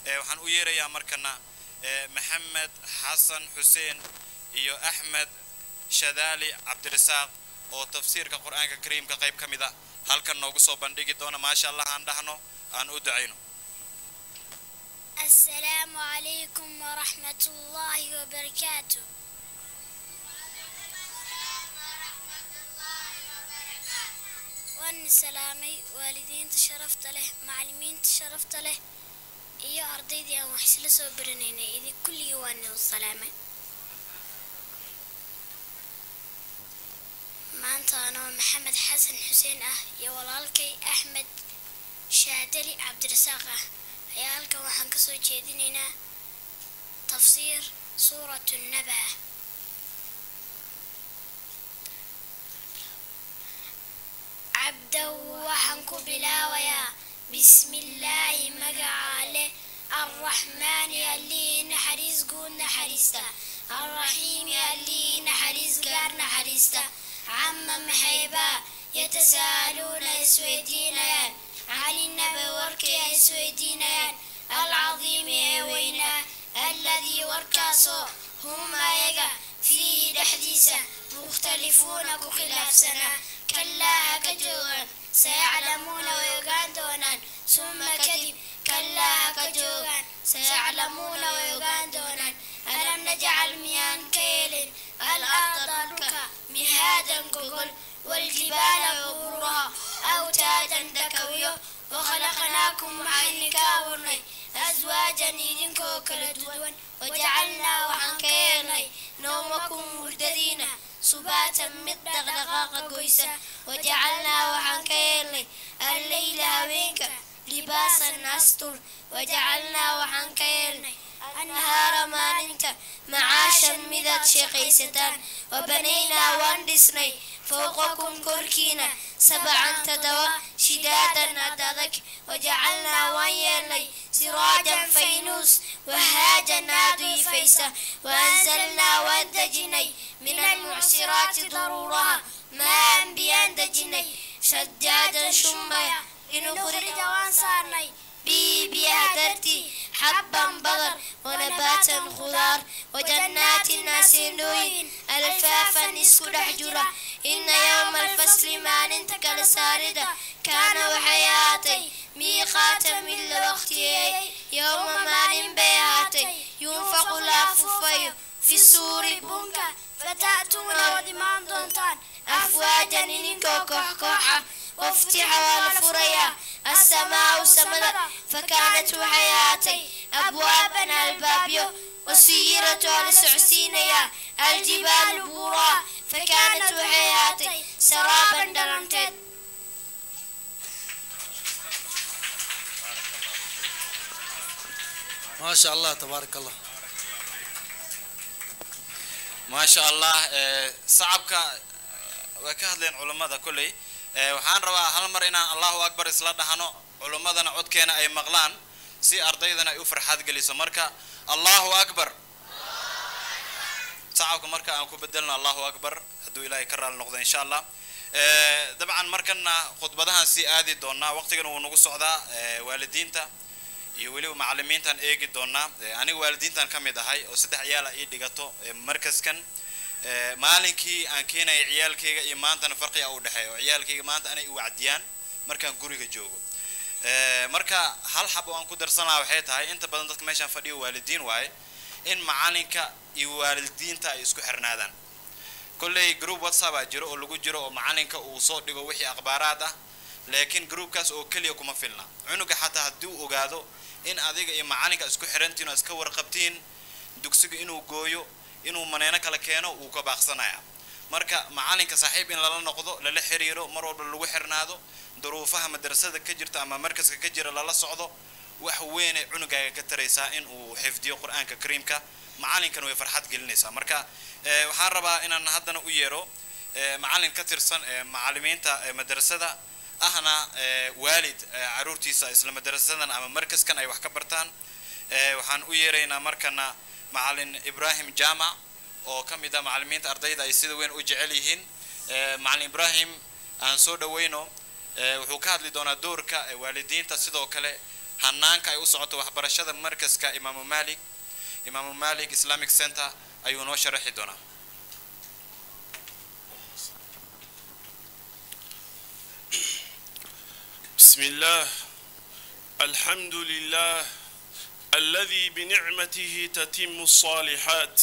waxaan u yeerayaa markana maxamed xasan xuseen iyo axmed shadaali cabdirasaaq oo tafsiirka qur-aanka kariimka qayb ka mid a halkan noogu soo bandhigi doona maasha allah aan dhahno aan u ducayno السلام عليكم ورحمة الله وبركاته waan salaamay waalidiinta sharafta leh macallimiinta sharafta leh iyo ardaydii aan wax isla soo baranaynay idin kulligii waan idin salaamay maanta anoo maxamed xasan xuseen ah iyo walaalkay axmed shaadali cabdirasaaq ah ayaa halkan waxaan ka soo jeedinaynaa tafsiir suuratu naba cabdow waxaan ku bilaabayaa bismillaahi magacaa leh arraxmaani allihii naxariis guud naxariista arraxiimi allihii naxariis gaar naxariista cama maxaybaa yatasaaluuna isweydiinayaan cani naba warkii ay isweydiinayaan alcadiimi ee weynaa alladii warkaasoo hum ayaga fiihi dhexdiisa mukhtalifuuna ku khilaafsanaa kallaa ha ka joogaan sayaclamuuna way ogaan doonaan summa kadib kallaa ha ka joogaan sayaclamuuna way ogaan doonaan alam najcal miyaan ka yeelin al-arda dhulka mihaadan gogol waljibaala buuraha awtaadan dhakawyo wakhalaqnaakum waxaan idinka abuurnay aswaajan idinkoo kala duwan wajacalnaa waxaan ka yeelnay nawmakum hurdadiina subaatan mid dhaqdhaqaaqa goysa wajacalnaa waxaan ka yeelnay alleyla habeenka libaasan astur wajacalnaa waxaan ka yeelnay annahaara maalinta macaashan midaad sheeqaysataan wabanaynaa waan dhisnay fowqakum korkiina sabcan toddoba shidaadan ad adag wajacalnaa waan yeelnay siraajan faynuus wahaajan aadu ifaysa waanzalnaa waan dejinay min almucsiraati daruuraha maan biyaan dejinay shajaajan shumbaya linukhrija waan saarnay bii biyaha dartii xabban badar wanabaatan khudaar wajannaatin naasindhooyin alfaafan isku dhex jira ina yowma alfasli maalinta kala saarida kaana waxay ahaatay miiqaata mid la waqtiyeeyey yowma maalin bay ahaatay yunfaqu la afufayo fi suuri bunka fata'tuuna waad imaan doontaan afwaajan idinkoo koox koox ah waftixa waa la furayaa assamaau samada fakaanat waxay ahaatay abwaaban albaabyo wasiyiratu waa la socodsiinayaa aljibaalu buuraa fakaanat waxay ahaatay saraaban dhalanteed ما شاء الله تبارك الله maasha allah sacabka way ka hadleen culammada kolley waxaan rabaa hal mar inaan allahu akbar isla dhahno culimmadana codkeena ay maqlaan si ardaydana ay u farxaad geliso marka allahu akbar sacabka marka aan ku bedelno allahu akbar hadduu ilaahay ka raali noqdo insha allah dabcan markana khudbadahan sii aadi doonaa waqtigan wuu nagu socdaa waalidiinta iyo weliba macalimiintaan eegi doonaa aniga waalidiintan ka mid ahay oo saddex ciyaala ii dhigato markaskan maalinkii aan keenaya ciyaalkayga iyo maantana farqiga u dhexeeya oo ciyaalkayga maanta anay u wacdiyaan markaan guriga joogo marka hal xab oo aan ku darsan lahaa waxay tahay inta badan dadka meeshaan fadhiyo waalidiin waaye in macalinka iyo waalidiinta ay isku xirnaadaan kolley group whatsapp aa jiro oo lagu jiro oo macalinka uu soo dhigo wixii akhbaaraad ah laakiin groupkaas oo keliya kuma filna cunuga xataa haddii uu ogaado in adiga iyo macalinka isku xirantiin oo iska warqabtiin dugsiga inuu gooyo inuu maneeno kala keeno wuu ka baaqsanaya marka macalinka saaxiib in lala noqdo lala xiriiro mar walba lagu xirnaado duruufaha madrasada ka jirta ama markaska ka jira lala socdo wax weynay cunugaaga ka taraysaa in uu xifdiyo qur-aanka kariimka macalinkana way farxad gelinaysaa marka waxaan rabaa inaan haddana u yeero macalin ka tirsan macalimiinta madrasada ahna waalid caruurtiisa isla madrasadan ama markaskan ay wax ka bartaan waxaan u yeeraynaa markana macalin ibrahim jamac oo ka mid ah macalimiinta ardayda ay sida weyn u jecel yihiin macalin ibrahim aan soo dhaweyno wuxuu ka hadli doonaa doorka waalidiinta sidoo kale hanaanka ay u socoto waxbarashada markaska imaamu malik imaamu malik islamic center ayuu noo sharaxi doonaa بسم الله الحمد لله الذي بنعمته تتم الصالحات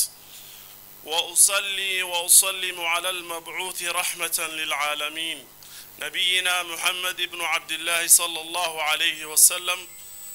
واصلي واسلم على المبعوث رحمه للعالمين نبينا محمد بن عبد الله صلى الله عليه وسلم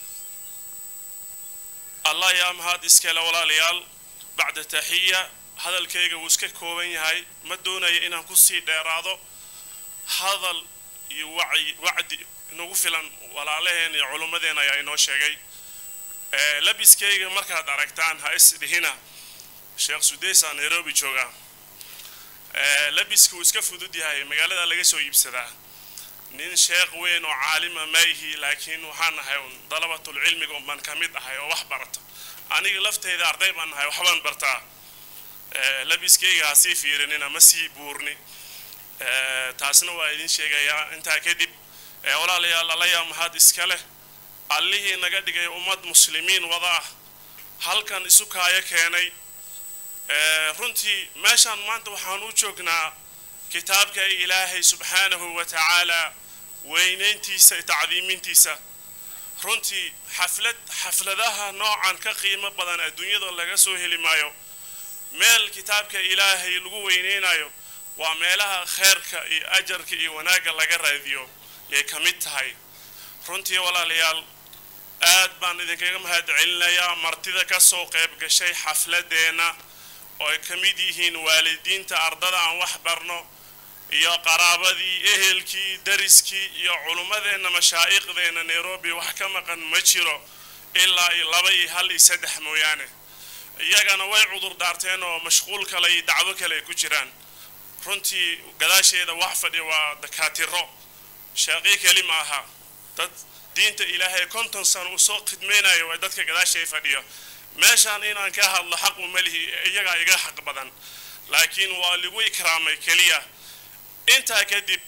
الله يا مهاد اسكال ولا ليال بعد تحيه هذا الكيغا وسكا كوبن يهي ما دوناي inaan ku sii dheeraado hadal iyo wacyi wacdi inagu filan walaalaheen iyo culummadeen ayaa inoo sheegay labiskayga markaad aragtaan ha isdhihina sheekh sudeysa nairobi jooga labiska wuu iska fudud yahay magaalada laga soo iibsadaa nin sheekh weyn oo caalima ma ihi laakiin waxaan nahay un dalabatul cilmiga un baan ka mid ahay oo wax barata aniga lafteyda arday baan nahay waxbaan bartaa labiskayga ha sii fiirinina ma sii buurni taasna waa idin sheegayaa intaa kadib walaalayaal allayaa mahad iska leh allihii naga dhigay ummad muslimiin wada ah halkan isu kaayo keenay runtii meeshaan maanta waxaan u joognaa kitaabka ilaahay subxaanahu wa tacaala weynayntiisa iyo tacdiimintiisa runtii xaflad xafladaha noocan ka qiimo badan adduunyada laga soo heli maayo meel kitaabka ilaahay lagu weynaynayo waa meelaha kheerka iyo ajarka iyo wanaagga laga raadiyo yay ka mid tahay runtii walaalayaal aad baan idinkaga mahad celinayaa martida ka soo qayb gashay xafladeenna oo ay ka mid yihiin waalidiinta ardada aan wax barno iyo qaraabadii ehelkii dariskii iyo culummadeenna mashaa'iqdeenna nairobi wax ka maqan ma jiro ilaa iyo laba iyo hal iyo saddex mooyaane iyagana way cudur daarteen oo mashquul kale iyo dacwo kale ay ku jiraan runtii gadaasheeda wax fadhi waa dakaatiro shaaqii keli ma aha dad diinta ilaahay konton sano uu soo khidmaynayo waa dadka gadaashay fadhiyo meeshaan inaan ka hadlo xaq uma lihi iyagaa iga xaq badan laakiin waa lagu ikraamay keliya intaa kadib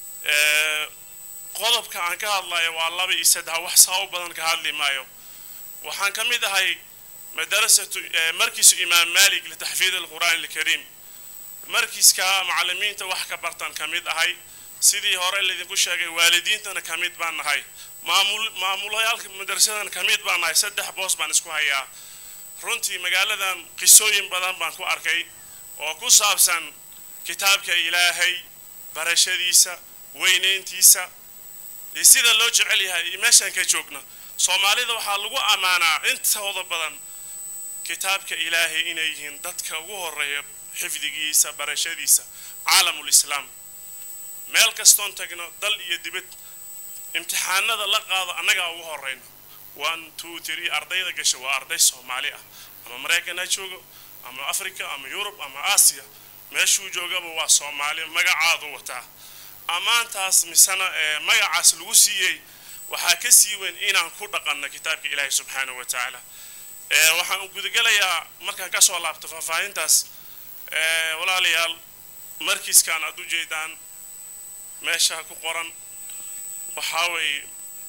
qodobka aan ka hadlayo waa laba iyo saddex wax saa u badan ka hadli maayo waxaan ka mid ahay madarasatu markiisu imaam malik litaxfiid alqur'aan alkariim markiiska macallimiinta wax ka bartan ka mid ahay sidii hore laydinku sheegay waalidiintana ka mid baan nahay maamul maamulayaalka madrasadan ka mid baan nahay saddex boos baan isku hayaa runtii magaaladan qisooyin badan baan ku arkay oo ku saabsan kitaabka ilaahay barashadiisa weynayntiisa iyo sida loo jecel yahay iyo meeshaan ka joogno soomaalida waxaa lagu ammaanaa intooda badan kitaabka ilaahay inay yihiin dadka ugu horeeya xifdigiisa barashadiisa caalamulislaam meel kastoon tagno dal iyo dibad imtixaanada la qaado annagaa ugu horeyno one two three ardayda gasha waa arday soomaali ah ama maraykan ha joogo ama africa ama yurub ama aasiya meeshuu joogaba waa soomaali magacaadu wataa ammaantaas misena ee magacaas lagu siiyey waxaa ka sii weyn inaan ku dhaqanno kitaabka ilaahay subxaanahu wa tacaala waxaan gudagelayaa markaan kasoo laabto faahfaahintaas walaalayaal markiiskaan aad u jeedaan meesha ku qoran waxaa weeye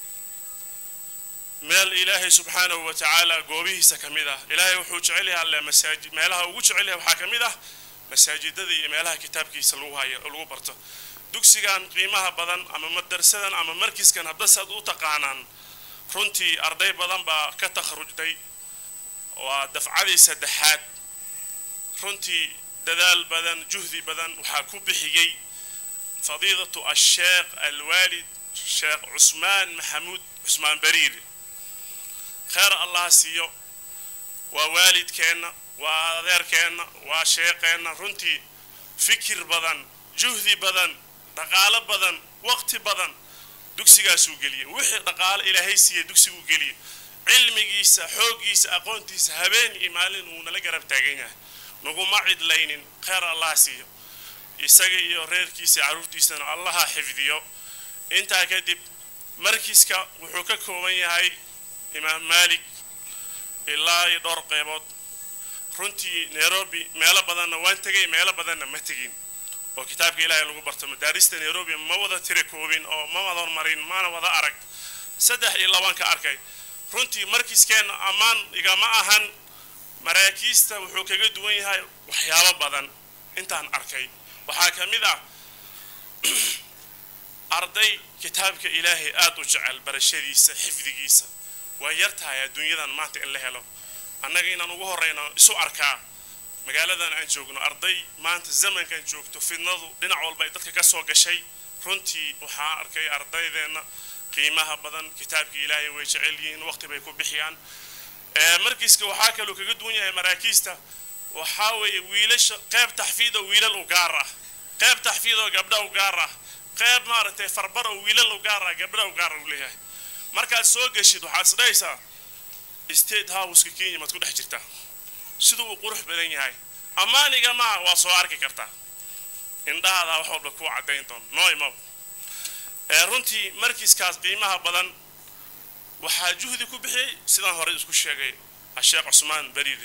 meel ilaahay subxaanahu wa tacaala goobihiisa ka mid ah ilaahay wuxuu jecel yahay alle masaajid meelaha ugu jecel yahay waxaa ka mid ah masaajidada iyo meelaha kitaabkiisa lagu hayo lagu barto dugsigan qiimaha badan ama madarsadan ama markiiskan hadda saad u taqaanaan runtii arday badan baa ka takharujday waa dafcadii saddexaad runtii dadaal badan juhdi badan waxaa ku bixiyey fadiidatu asheekh alwaalid sheekh cusmaan maxamuud cusmaan bariiri kheyr allah siiyo waa waalidkeenna waa adeerkeenna waa sheeqeenna runtii fikir badan juhdi badan dhaqaalo badan waqti badan dugsigaasuu geliyey wixii dhaqaalo ilaahay siiya dugsiguu geliyey cilmigiisa xooggiisa aqoontiisa habeen iyo maalin uu nala garab taagan yahay naguma cidlaynin kheyr allah siiyo isaga iyo reerkiisa carruurtiisana allaha xifdiyo intaa kadib markiiska wuxuu ka kooban yahay imaam maalik ilaa iyo dhowr qeybood runtii nairobi meelo badanna waan tegay meelo badanna ma tegin oo kitaabka ilaahay lagu barto madaarista nairobi ma wada tira koobin oo ma wada marin mana wada arag saddex iyo labaan ka arkay runtii markiiskeenna ammaan igama ahan maraakiista wuxuu kaga duwan yahay waxyaabo badan intaan arkay waxaa ka mid ah arday kitaabka ilaahay aad u jecel barashadiisa xifdigiisa waa yar tahay adduunyadan maanta in la helo annaga inaan ugu horreyno isu arkaa magaaladan aan joogno arday maanta zamankan joogto fidnadu dhinac walba ay dadka ka soo gashay runtii waxaa arkay ardaydeenna qiimaha badan kitaabka ilaahay way jecel yihiin waqti bay ku bixiyaan markiiska waxaa kaloo kaga duwan yahay maraakiista waxaa weeye wiilasha qayb taxfiid oo wiilal u gaar ah qayb taxfiid oo gabdha u gaar ah qayb maaragtay farbar oo wiilal u gaar ah gabdha u gaar u leeyahay markaad soo geshid waxaad isdhahaysaa state houseka kenya maad ku dhex jirtaa siduu uu qurux badan yahay ammaaniga maa waa soo arki kartaa indhahaada wax walba kuu caddayn doon nooimab runtii markiiskaas qiimaha badan waxaa juhdi ku bixiyey sidaan hore isku sheegay asheekh cusmaan beriide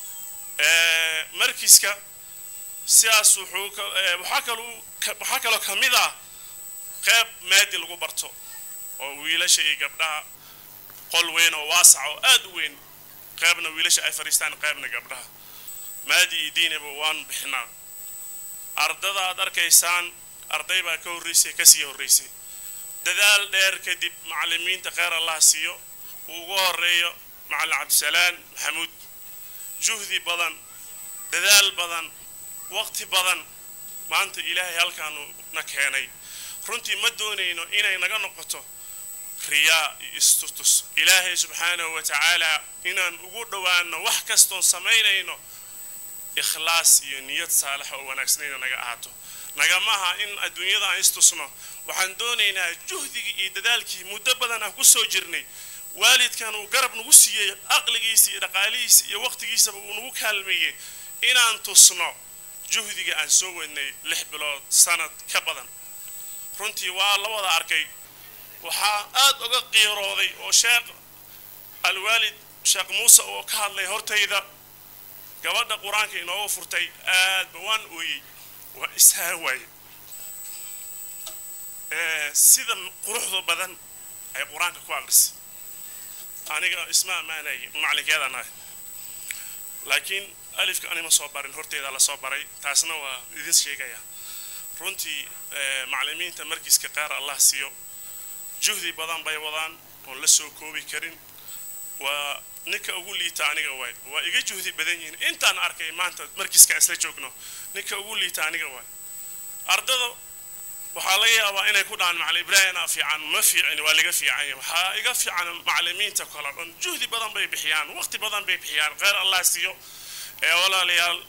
markiiska sidaas wuxuu waxaa kaloo waxaa kaloo ka mid ah qayb maadi lagu barto oo wiilasha iyo gabdhaha qol weyn oo waasac oo aad u weyn qaybna wiilasha ay fadhiistaan qaybna gabdhaha maadi iyo diiniba waan bixinaa ardada aad arkaysaan arday baa ka horreysay kasii horreysay dadaal dheer kadib macallimiinta kheyr allah siiyo uu ugu horeeyo macallin cabdisalaan maxamuud juhdi badan dadaal badan waqti badan maanta ilaahay halkaanu na keenay runtii ma doonayno inay naga noqoto riyaa iyo istutus ilaahay subxaanahu wa tacaala inaan ugu dhowaano wax kastoon samaynayno ikhlaas iyo niyad saalaxa oo wanaagsanayna naga ahaato nagamaha in adduunyada aan istusno waxaan doonaynaa juhdigii iyo dadaalkii muddo badan aan ku soo jirnay waalidkan uu garab nagu siiyey aqligiisa iyo dhaqaalihiisa iyo waqtigiisaba uu nagu kaalmeeyey inaan tusno juhdiga aan soo wadnay lix bilood sanad ka badan runtii waa la wada arkay waxaa aad uga qiirooday oo sheekh alwaalid sheekh muuse oo ka hadlay hortayda gabadha qur-aanka inooga furtay aadba waan ooyey waa ishaa waaye sida quruxda badan ay qur-aanka ku aqrisay aniga isma ammaanay macalinkeedaan ahay laakiin alifka anima soo barin horteeda la soo baray taasna waa idin sheegaya runtii macallimiinta markiiska qaar allah siiyo juhdi badan bay wadaan oon la soo koobi karin waa ninka ugu liita aniga waay waa iga juhdi badan yihiin intaan arkay maanta markiiska isla joogno ninka ugu liita aniga waay ardada waxaa laga yaabaa inay ku dhahaan macalin ibraahimna fiican ma fiicin waa laga fiican yahay waxaa iga fiican macallimiinta kale dhan juhdi badan bay bixiyaan waqti badan bay bixiyaan kheyr allah siiyo ee walaalayaal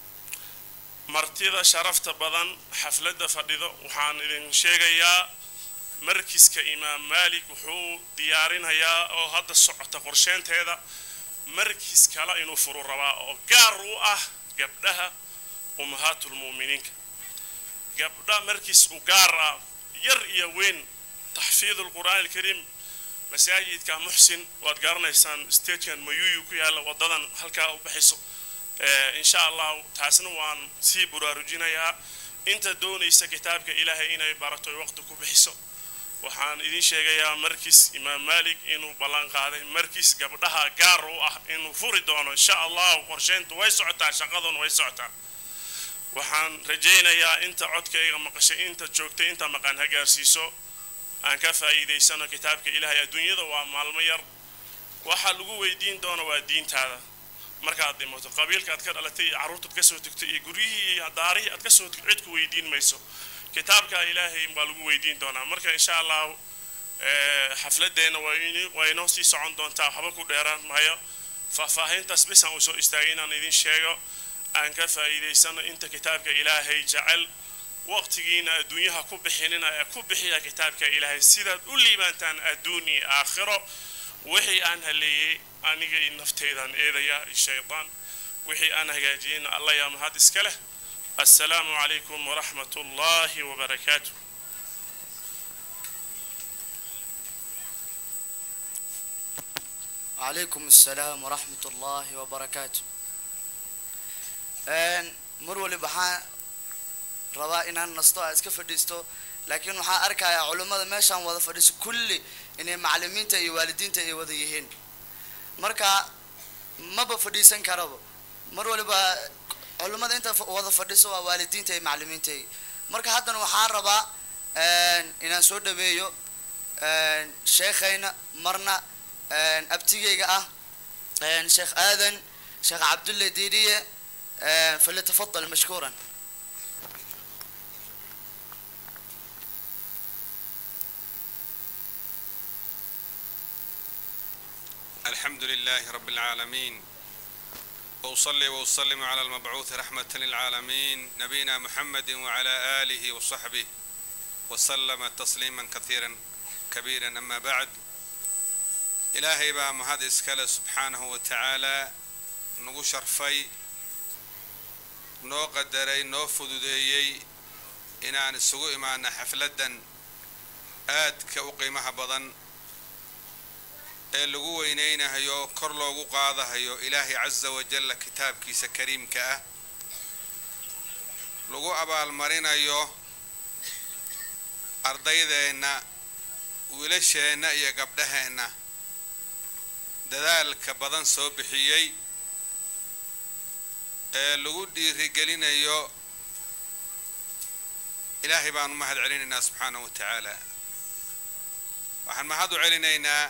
martida sharafta badan xafladda fadhido waxaan idin sheegayaa markiska imaam maalik wuxuu diyaarinayaa oo hadda socota qorsheynteeda markis kale inuu furu rabaa oo gaar u ah gabdhaha ummahaatulmu'miniinka gabdha markiis u gaar ah yar iyo weyn taxfiidu lqur'aan alkariim masaajidka muxsin waad garanaysaan statekan mayuyu ku yaalla wadadan halkaa u baxayso insha allah taasna waan sii buraarujinayaa inta doonaysa kitaabka ilaahay inay barato waqti ku bixiso waxaan idin sheegayaa markiis imaam maalik inuu ballan qaaday markiis gabdhaha gaar u ah inuu furi doono insha allahu qorsheyntu way socotaa shaqaduna way socotaa waxaan rajaynayaa inta codkayga maqashay inta joogtay inta maqan ha gaarsiiso aan ka faa'iidaysano kitaabka ilaahay adduunyada waa maalmo yar waxaa lagu weydiin doono waa diintaada markaad dhimato qabiilka aad ka dhalatay iyo carruurtaad ka soo tegtay iyo guryihii iyo daarihii aad ka soo tegto cid ku weydiin mayso kitaabka ilaahay baa lagu weydiin doonaa marka insha allahu xafladeenna waa inoo sii socon doontaa waxba ku dheeraan mahayo faahfaahintaas bisaan uu soo istaagay inaan idin sheego aan ka faa'iidaysano inta kitaabka ilaahay jecel waqtigiina adduunyaha ku bixinina ee ku bixiya kitaabka ilaahay sidaad u liibaantaan adduun iyo aakhiro wixii aan haleeyey aniga iyo nafteydan eedaya iyo shaydaan wixii aan hagaajiyeyna alla yaa mahad iska leh السلام عليكم ورحمة الله وبركاته وعليكم السلام ورحمة الله وبركاته mar waliba waxaan rabaa inaan nasto a iska fadhiisto laakiin waxaan arkayaa culimmada meeshaan wada fadhiiso kulli inay macalimiinta iyo waalidiinta ay wada yihiin marka maba fadhiisan karaba mar waliba culimmada inta fa- wada fadhiso waa waalidiinta iyo macalimiinta marka haddana waxaan rabaa inaan soo dhaweeyo sheekhayna marna abtigayga ah sheekh aadan sheekh cabdulle diiriye فليتفضل مشكورا الحمد لله رب العالمين وأصلي وأسلم على المبعوث رحمة للعالمين نبينا محمد وعلى آله وصحبه وسلم تسليما كثيرا كبيرا أما بعد إلهي بقى مهد إسكال سبحانه وتعالى نغو شرفي نو قدري نو فدوديي إنان السوء معنا حفلة آد كأقيمها بضن ee lagu weynaynahayo kor loogu qaadahayo ilaahay casa wajalla kitaabkiisa kariimka ah lagu abaalmarinayo ardaydeenna wiilasheenna iyo gabdhaheenna dadaalka badan soo bixiyey ee lagu dhiirigelinayo ilaahay baanu mahad celinaynaa subxaanahu wa tacaala waxaan mahad u celinaynaa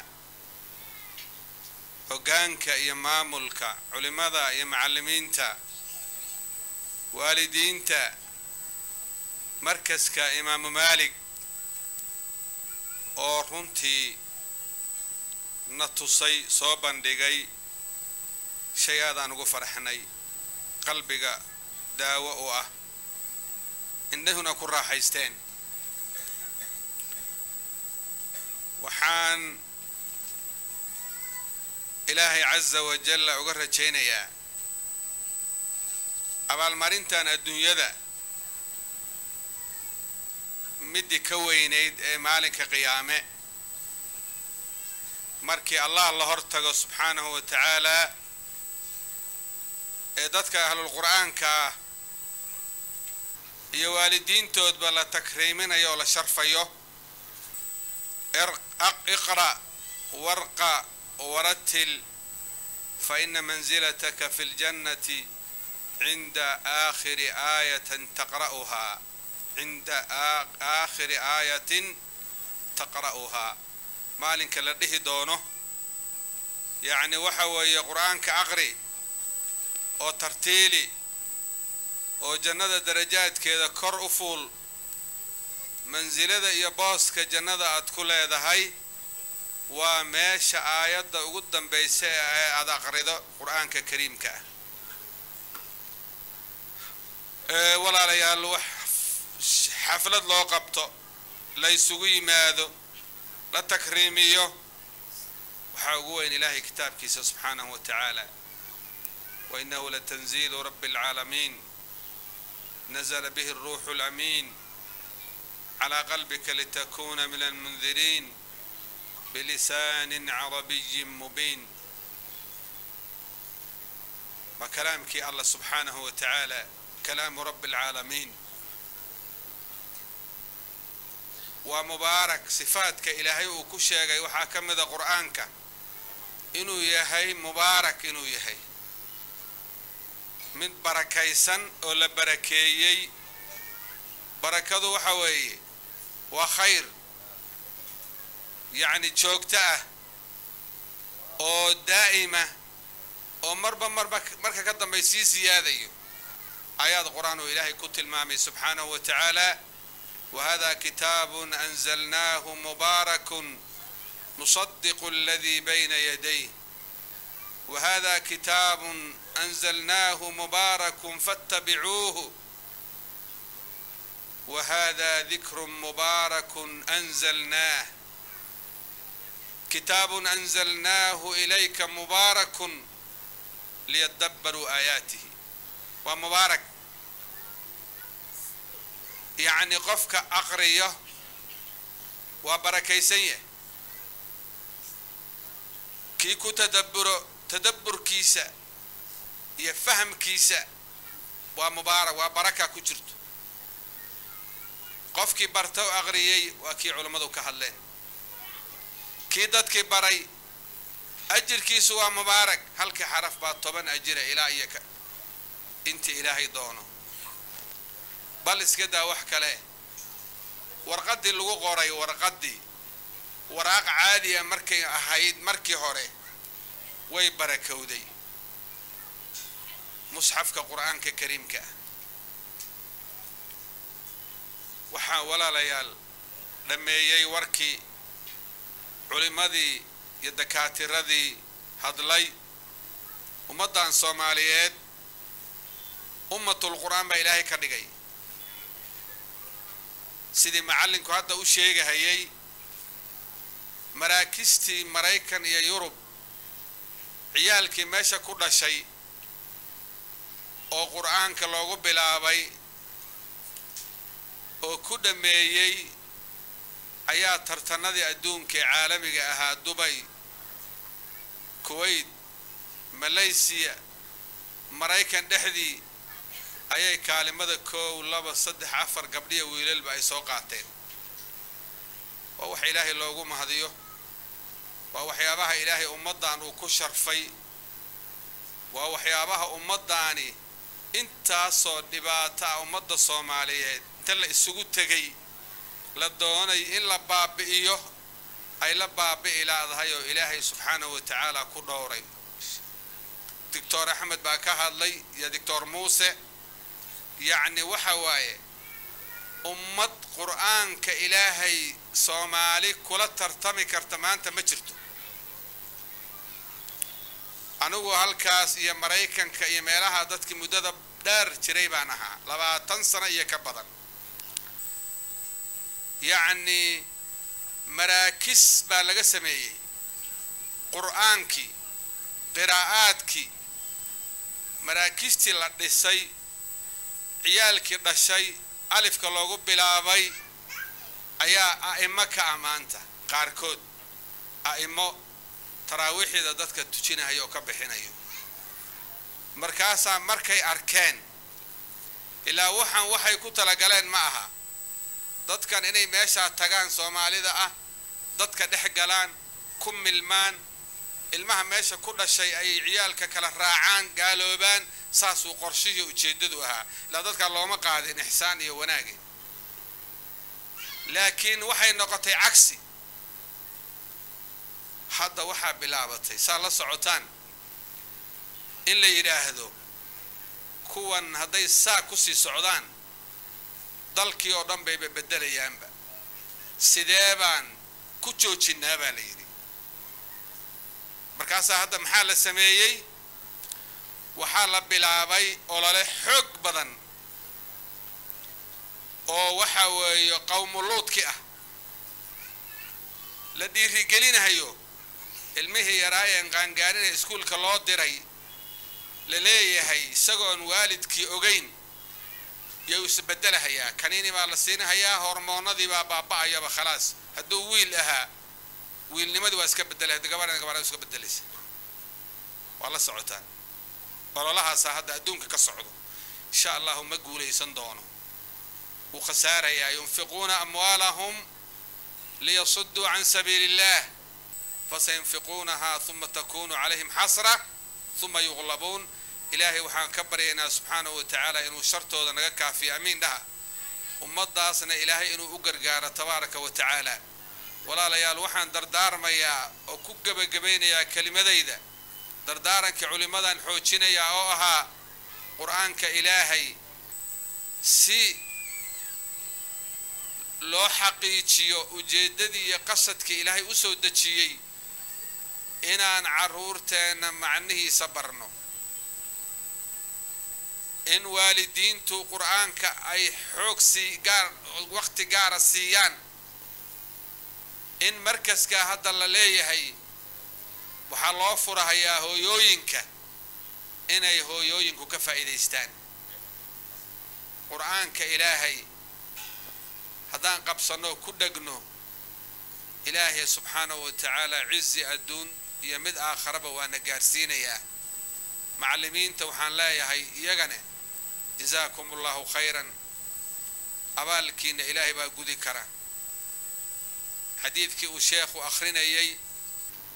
hoggaanka iyo maamulka culimmada iyo macallimiinta waalidiinta markaska imaamu maalig oo runtii na tusay soo bandhigay shay aadaan ugu faraxnay qalbiga daawo u ah indhahuna ku raaxaysteen waxaan ilaahay casa wajalla uga rajaynayaa abaalmarintan adduunyada midii ka weynayd ee maalinka qiyaame markii allah la hor tago subxaanahu wa tacaalaa ee dadka ahlulqur'aanka ah iyo waalidiintoodba la takriiminayo oo la sharfayo iqra' warqa ورتل فإن منزلتك في الجنة عند آخر آية تقرأها عند آخر آية تقرأها مالك لديه دونه يعني وحوي قرآن كأغري أو ترتيلي أو جنة درجات كذا كر أفول منزلة يا باس كجنة أدخل هذا هاي waa meesha aayadda ugu dambaysa ee aada aqrido qur-aanka kariimka ah walaalayaal wax xaflad loo qabto la ysugu yimaado la takriimiyo waxaa ugu weyn ilaahay kitaabkiisa subxaanahu wa tacaala wainahu latanziilu rabbi alcaalamiin nazla bihi الruuxu اlamiin calى qalbika litakuna min almundiriin بلسان عربي مبين وكلامك الله سبحانه وتعالى كلام رب العالمين ومبارك صفاتك إلهي وكشيغي وحاكم ذا قرآنك إنو يهي مبارك إنو يهي من بركيسن ولا بركيي بركض وحوي وخير yacni joogto ah oo daa'ima oo marba marba marka ka dambay sii siyaadayo aayaad qur-aan oo ilaahay ku tilmaamay subxaanahu wa tacaala wahada kitaabun anzalnaahu mubaarakun nusadiqu aladii bayna yadayh wahada kitaabun anzalnaahu mubaarakun fattabicuuhu wahada dikru mubaarakun anzalnaah كتاب أنزلناه إليك مبارك ليدبروا آياته ومبارك يعني قفك أقرية وبركيسية كيكو تدبر تدبر كيسة يفهم كيسة ومبارك وبركة كجرت قفك برتو أغريي وكي علمدو كهلين kii dadkii baray ajirkiisu waa mubaarak halkii xaraf baa toban ajira ilaa iyo ka intii ilaahay doono bal iska daa wax kale warqaddii lagu qoray warqaddii waraaq caadiya markay ahayd markii hore way barakowday musxafka qur-aanka kariimka ah waxaa walaalayaal dhammeeyey warkii culimmadii iyo dakaatiradii hadlay ummaddan soomaaliyeed ummatul qur-aan baa ilaahay ka dhigay sidii macallinku hadda u sheegahayay maraakistii maraykan iyo yurub ciyaalkii meesha ku dhashay oo qur-aanka loogu bilaabay oo ku dhammeeyey ayaa tartanadii adduunka ee caalamiga ahaa dubay kuwait malaysiya maraykan dhexdii ayay kaalimada koow laba saddex afar gabdhiya wiilalba ay soo qaateen waa wax ilaahay loogu mahadiyo waa waxyaabaha ilaahay ummaddan uu ku sharfay waa waxyaabaha ummaddaani intaasoo dhibaato ah ummadda soomaaliyeed inta la isugu tegay la doonay in la baabi'iyo ay la baabi'i laadahay oo ilaahay subxaanahu wa tacaala ku dhowray doctor axmed baa ka hadlay iyo doctor muuse yacni waxa waaye ummad qur-aanka ilaahay soomaali kula tartami karta maanta ma jirto anigu halkaas iyo maraykanka iyo meelaha dadkii muddada dheer jiray baan ahaa labaatan sano iyo ka badan yacni maraakis baa laga sameeyey qur-aankii qiraa'aadkii maraakistii la dhisay ciyaalkii dhashay alifka loogu bilaabay ayaa a'imo ka ammaanta qaarkood a'imo taraawiixida dadka tujinaya oo ka bixinayo markaasaa markay arkeen ilaa waxaan waxay ku talagaleen ma aha dadkan inay meeshaa tagaan soomaalida ah dadka dhex galaan ku milmaan ilmaha meesha ku dhashay ay ciyaalka kala raacaan gaaloobaan saasuu qorshihii ujeeddadu ahaa ilaa dadkaa looma qaadin ixsaan iyo wanaage laakiin waxay noqotay cagsi hadda waxaa bilaabatay saa la socotaan in la yidhaahdo kuwan hadday saa kusii socdaan dalkii oo dhan bayba beddelayaanba sidee baan ku joojinaa baa la yidhi markaasaa hadda maxaa la sameeyey waxaa la bilaabay olole xoog badan oo waxa weeye qowmuluudki ah la dhiirigelinahayo ilmihii yaraayeen qaangaarinee iskuulka loo diray la leeyahay isagoon waalidkii ogeyn yuu isbedelahayaa kaniini baa la siinahayaa hormoonadii baa baaba'ayaba khalaas hadduu wiil ahaa wiilnimadii waa iska bedelay gabadhan gabadha iska bedelaysa waa la socotaan ololahaasaa hadda adduunka ka socdo insha allahu ma guulaysan doono wuu khasaarayaa yunfiquuna amwaalahum liyasuduu can sabiili illah fasayunfiquunahaa uma takunu calayhim xasra uma yuqlabuun ilaahay waxaan ka baryaynaa subxaanahu wa tacaala inuu shartooda naga kaafiyo amiin dhaha ummaddaasna ilaahay inuu u gargaaro tabaaraka wa tacaala walaalayaal waxaan dardaarmayaa oo ku gebagabaynayaa kelimadayda dardaarankii culimmadan xoojinayaa oo ahaa qur-aanka ilaahay si loo xaqiijiyo ujeeddadii iyo qasadkii ilaahay u soo dejiyey inaan carruurteenna macnihiisa barno in waalidiintu qur-aanka ay xoog sii gaar waqti gaara siiyaan in markaskaa hadda la leeyahay waxaa loo furahayaa hooyooyinka inay hooyooyinku ka faa'iidaystaan qur-aanka ilaahay haddaan qabsanno ku dhegno ilaahay subxaanahu wa tacaala cizi adduun iyo mid aakharaba waana gaarsiinayaa macallimiinta waxaan leeyahay iyagane jazaakum allahu khayran abaalkiina ilaahay baa gudi kara xadiidkii uu sheekhu akhrinayay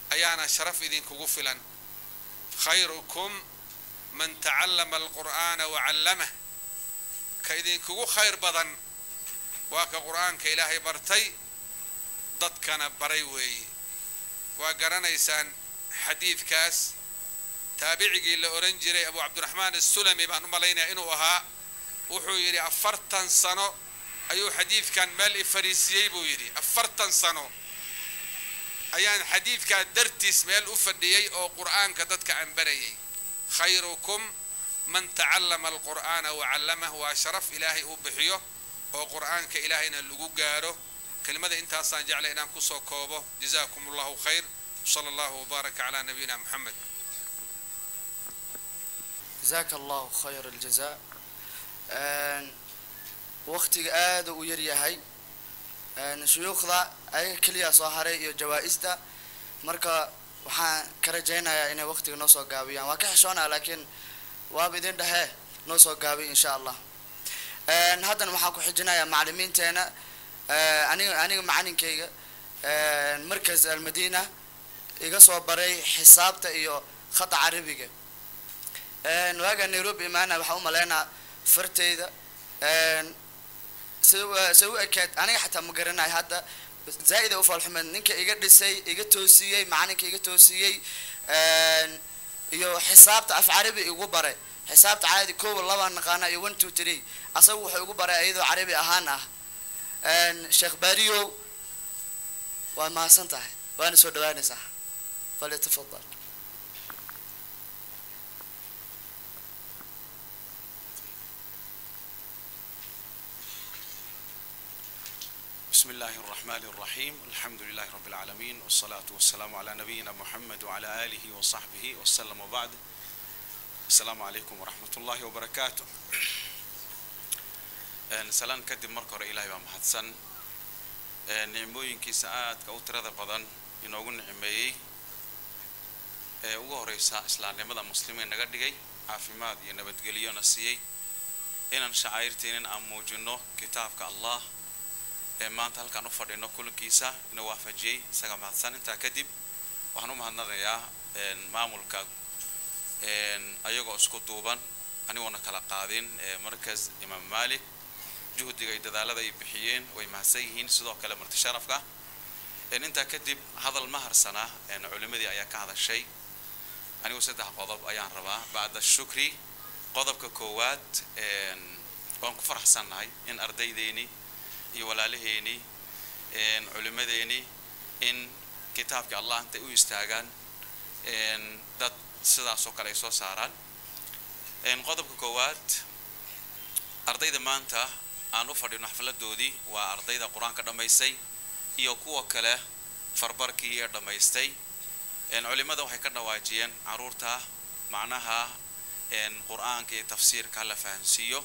ayaana sharaf idinkugu filan khayrukum man tacallama alqur'aana wacallamah ka idinkugu khayr badan waa ka qur'aanka ilaahay bartay dadkana baray weeye waa garanaysaan xadiidkaas taabicigii la odhan jiray abu cabdiraxmaan asulami baan u malaynaya inuu ahaa wuxuu yidhi afartan sano ayuu xadiidkan meel i fariisiyey buu yidhi afartan sano ayaan xadiidkaa dartiis meel u fadhiyey oo qur'aanka dadka aan barayay khayrukum man tacallama alqur'aana wacallamah waa sharaf ilaahay uu bixiyo oo qur'aanka ilaahayna lagu gaaro kelimada intaasaan jeclay inaan kusoo koobo jazaakum allahu khayr sala allahu wabaaraka calaa nabiyina moxamed jazaaka allahu khayr aljazaa waqtiga aada u yar yahay shuyuukhda ayaga keliya soo haray iyo jawaa-ista marka waxaan ka rajaynayaa inay waqtiga noo soo gaabiyaan waa ka xishoonaa laakiin waaba idin dhahee noo soo gaabiy insha allah haddana waxaan ku xijinayaa macalimiinteena aniga aniga macalinkayga markas almadina iga soo baray xisaabta iyo khata carabiga waaga nairobi imaana waxaan u malaynaa farteyda se u ekeed aniga xataa ma garanayo hadda zaa-ida ufaalxumeed ninka iga dhisay iga toosiyey macalinka iga toosiyey iyo xisaabta af carabi igu baray xisaabta caadi kowa laba naqaana iyo one two three asaga wuxuu igu baray iyadoo carabi ahaan ah sheekh bariyow waa mahadsan tahay waana soo dhawaanaysaa falyatafadal بسم الله الرحمن الرحيم الحمد لله رب العالمين والصلاة والسلام على نبينا محمد وعلى آله وصحبه وسلم وبعد السلام عليكم ورحمة الله وبركاته سلام كدب مركور إلهي ومحدثن nicmooyinkiisa aadka u tirada badan inoogu nicmeeyey ee ugu horeysa islaamnimada muslimiin naga dhigay caafimaad iyo nabadgeliyona siiyey inaan shacairteenin aan muujino kitaabka allah ee maanta halkaan u fadhino kulankiisa ina waafajiyey isaga mahadsan intaa kadib waxaan u mahadnaqayaa maamulka ayagoo isku duuban anigoona kala qaadin markas imaam malik juhdiga iyo dadaalada ay bixiyeen way mahadsan yihiin sidoo kale marti sharafka intaa kadib hadal ma harsana culimadii ayaa ka hadashay anigu saddex qodob ayaan rabaa bacda shukri qodobka koowaad waan ku faraxsannahay in ardaydeeni iyo walaalaheeni culimadeeni in kitaabkii allah intay u istaagaan dad sidaas oo kale ay soo saaraan qodobka koowaad ardayda maanta aan u fadhino xafladoodii waa ardayda qur-aanka dhammaystay iyo kuwa kale farbarkii ee dhammaystay culimada waxay ka dhawaajiyeen caruurta macnaha qur-aanka iyo tafsiirka la fahansiiyo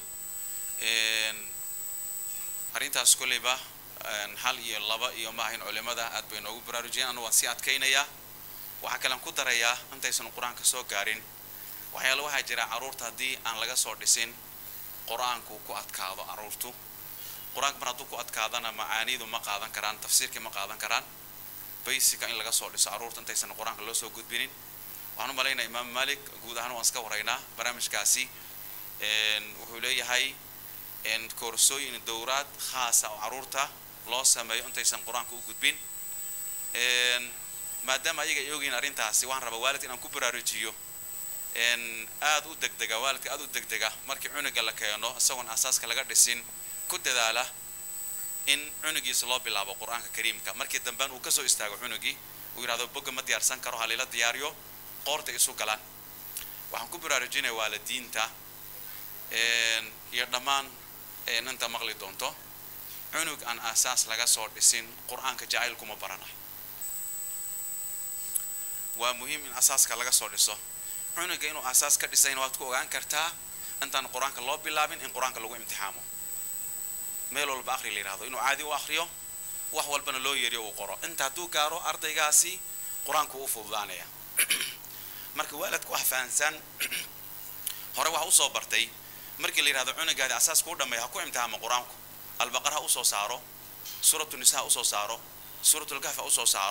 arrintaas kolleyba hal iyo laba iyo maahayn culimada aad bay noogu baraarujiyeen anu waan sii adkaynayaa waxaa kalean ku darayaa intaysan qur-aanka soo gaarin waxyaala waxaa jira caruurta haddii aan laga soo dhisin qur-aanku ku adkaado caruurtu qur-aanka mar hadduu ku adkaadana macaanidu ma qaadan karaan tafsiirkii ma qaadan karaan basica in laga soo dhiso caruurta intaysan qur-aanka loo soo gudbinin waxaan u malaynaya imaam malik guud ahaan waan iska waraynaa barnaamijkaasi wuxuu leeyahay koorsooyin dowraad khaasa oo caruurta loo sameeyo intaysan qur-aanka u gudbin maadaama ayaga ay ogyihiin arrintaasi waxaan rabaa waalid inaan ku baraarujiyo aada u degdega waalidka aada u degdega markii cunuga la keeno isagoon asaaska laga dhisin ku dadaala in cunugiisa loo bilaabo qur-aanka kariimka markii dambean uu kasoo istaago cunugii uu yidhahdo bogga ma diyaarsan karo halila diyaariyo qoorta isu galaan waxaan ku baraarujinaya waalidiinta iyo dhammaan inta maqli doonto cunug aan asaas laga soo dhisin qur-aanka jacayl kuma baranayo waa muhiim in asaaska laga soo dhiso cunuga inuu asaas ka dhisayna waad ku ogaan kartaa intaan qur-aanka loo bilaabin in qur-aanka lagu imtixaamo meel walba akri la yidhahdo inuu caadi u akriyo wax walbana loo yeeriyo uu qoro inta hadduu gaaro ardaygaasi qur-aanku u fududaanaya marka waalidku wax fahansan hore waxa usoo bartay markii la yidhahdo cunugaadi asaaska u dhameeya ha ku imtixaamo qur-aanku albaqar ha usoo saaro suuratu nisa ha usoo saaro suuratulkahf ha usoo saaro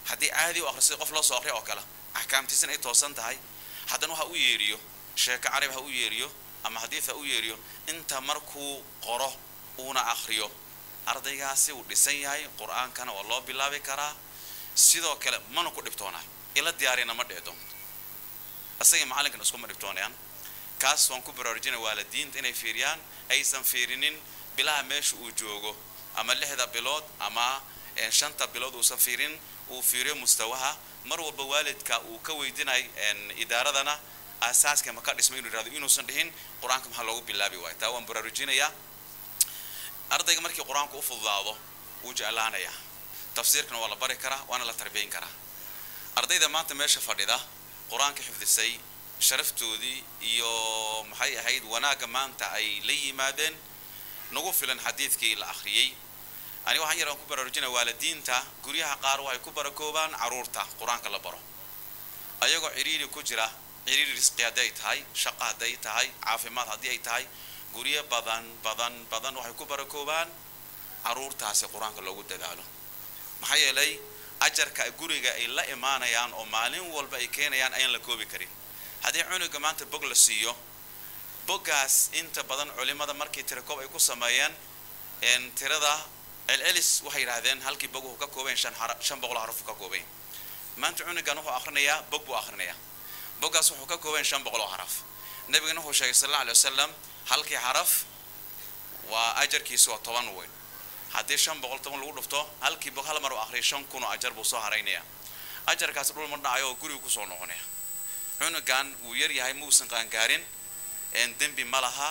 haddii caadi u akhrisay qof loo soo akhriya oo kale axkaamtiisana ay toosan tahay haddana waxa u yeeriyo sheeko carab ha u yeeriyo ama xadiid ha u yeeriyo inta markuu qoro uuna akhriyo ardaygaasi uu dhisan yahay qur-aankana waa loo bilaabi karaa sidoo kale mana ku dhibtoonaa ila diyaarina ma dhici doonto isaga macallinkan iskuma dhibtoonayaan kaas waan ku baraarujinaya waalidiinta inay fiiriyaan aysan fiirinin bilaha meesha uu joogo ama lixda bilood ama shanta bilood uusan fiirin uu fiiriyo mustawaha mar walba waalidka uu ka weydinay idaaradana asaaska ma ka dhismay inuu yirahdo inuusan dhihin qur-aanka maxaa loogu bilaabi waayo taa waan baraarujinayaa ardayga markii qur-aanku u fududaado wuu jeclaanayaa tafsiirkana waa la bari karaa waana la tarbiyin karaa ardayda maanta meesha fadhida qur-aanka xifdisay sharaftoodii iyo maxay ahayd wanaagga maanta ay la yimaadeen nagu filan xadiidkii la akhriyey ani waxaan yar aan ku baraarujinaya waalidiinta guryaha qaar waxay ku barakoobaan caruurta qur-aanka la baro ayagoo ciriiri ku jira ciriiri risqi haddii ay tahay shaqo hadday tahay caafimaad haddii ay tahay guryo badan badan badan waxay ku barakoobaan caruurtaasi qur-aanka loogu dadaalo maxaa yeelay ajarka guriga ay la imaanayaan oo maalin walba ay keenayaan ayaan la koobi karin haddii cunuga maanta bog la siiyo boggaas inta badan culimada markii tirakoob ay ku sameeyeen tirada celcelis waxay yidhaahdeen halkii bog wuxuu ka koobayn shan shan boqol xaruf ka koobayn maanta cunugan wuxuu akhrinayaa bog buu akhrinayaa boggaas wuxuu ka koobayn shan boqol oo xaraf nabigana wuxuu sheegay sal alla alay wasalam halkii xaraf waa ajarkiisu waa toban weyn haddii shan boqol toban lagu dhufto halkii bog hal mar u akhriya shan kun oo ajar buu soo haraynaya ajarkaasi dhul ma dhacayo oo guriga kusoo noqonaya cunugan wuu yar yahay mausan qaangaarin dembi ma laha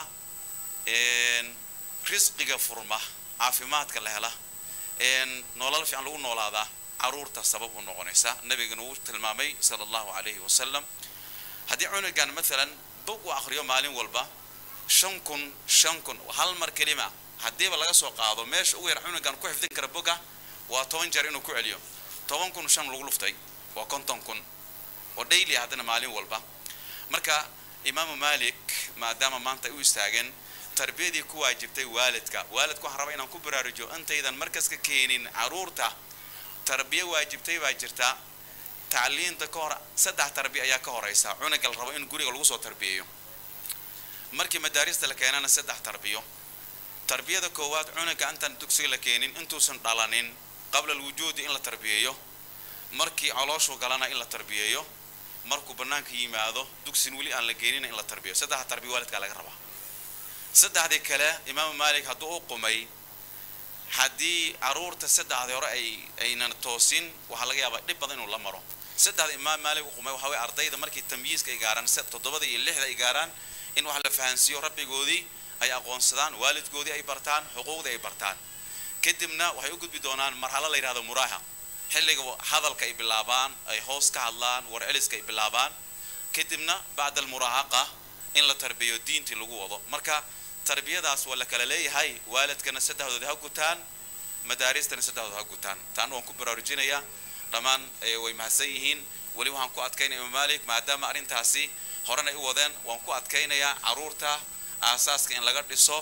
risqiga furma caafimaadka la hela nolol fiican lagu noolaadaa caruurta sabab u noqonaysa nabigana wuu tilmaamay sala allahu calayhi wasalam haddii cunugan maalan bog uu akhriyo maalin walba shan kun shan kun hal mar kelima haddiiba laga soo qaado meesha ugu yar cunugan ku xifdin kara boga waa toban jeer inuu ku celiyo toban kun shan lagu luftay waa konton kun oo daily haddana maalin walba marka imaamu malik maadaama maanta ay u istaageen tarbiyadii ku waajibtay waalidka waalidku waxaan rabaa inaan ku baraarujiyo intaydan markaska keenin caruurta tarbiya waajibtay baa jirta tacliinta ka hor saddex tarbiya ayaa ka horeysa cunuga la rabo in guriga lagu soo tarbiyeeyo markii madaarista la keenana saddex tarbiyo tarbiyada koowaad cunuga intaan dugsiga la keenin intuusan dhalanin qabla alwujuudi in la tarbiyeeyo markii calooshu galana in la tarbiyeeyo markuu bannaanka yimaado dugsin weli aan la geenina in la tarbiyo saddexa tarbiya waalidkaa laga rabaa saddexdii kale imaamu maalik hadduu u qumay haddii caruurta saddexdii hore ay aynan toosin waxaa laga yaabaa dhib badan inuu la maro saddexda imaam maalik u qumay waxaa weye ardayda markii tamyiiska ay gaaraan toddobada iyo lixda ay gaaraan in wax la fahansiiyo rabbigoodii ay aqoonsadaan waalidkoodii ay bartaan xuquuqdii ay bartaan kadibna waxay u gudbi doonaan marxalo la yidhahdo muraahaq xilliga hadalka ay bilaabaan ay hoos ka hadlaan war celiska ay bilaabaan kadibna bacda almuraahaqa in la tarbiyo diintii lagu wado marka tarbiyadaas waa la kala leeyahay waalidkana saddexdooda ha gutaan madaaristana saddexdooda ha gutaan taana waan ku baraarujinayaa dhammaan way mahadsan yihiin weli waxaan ku adkaynaya imaam malik maadaama arrintaasi horena ay u wadeen waan ku adkaynayaa caruurta aasaaska in laga dhiso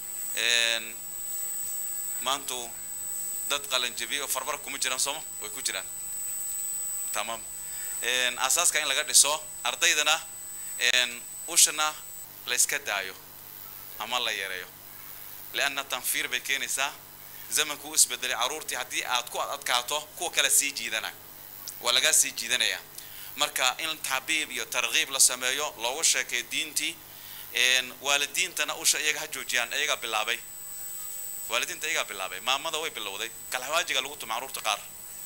maantu dad qalanjabiye oo farbar kuma jiraan sooma way ku jiraan tamaam aasaaska in laga dhiso ardaydana ushana la iska daayo ama la yareeyo lianna tanfiir bay keenaysaa zamanku u isbedelay caruurtii haddii aad ku adkaato kuwa kale sii jiidana waa lagaa sii jiidanaya marka in taxbiib iyo tarkiib la sameeyo loogu sheekeeyo diintii waalidiintana usha iyaga ha joojiyaan iyagaa bilaabay waalidiinta iyagaa bilaabay maamada way bilowday kalxawaajiga lagu tuma caruurta qaar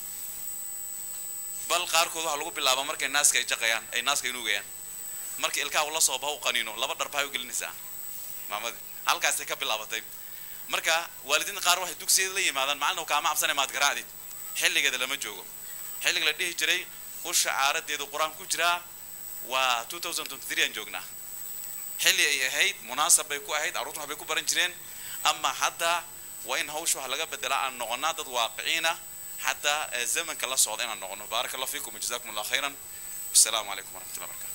bal qaarkood waxaa lagu bilaaba markay naaska ay jaqayaan ay naaska inuugayaan marka ilkaha ula soo baha u qaniino laba dharba hay u gelinaysaa maamadii halkaasay ka bilaabatay marka waalidiinta qaar waxay dugsiyeeda la yimaadaan macalin kaama cabsanay maad garaacdid xilligeeda lama joogo xilliga la dhihi jiray usha caaradeedu qur-aan ku jiraa waa two thousand twenty three aan joognaa xilli ay ahayd munaasab bay ku ahayd carruurtu waxbay ku baran jireen ama hadda waa in hawsha wax laga bedelaa aan noqonaa dad waaqiciina xataa zamanka la socda inaan noqono baaraka allah fiikum jazakum allah khayran wasalaamu calaykum waraxmatullahi wabarakatu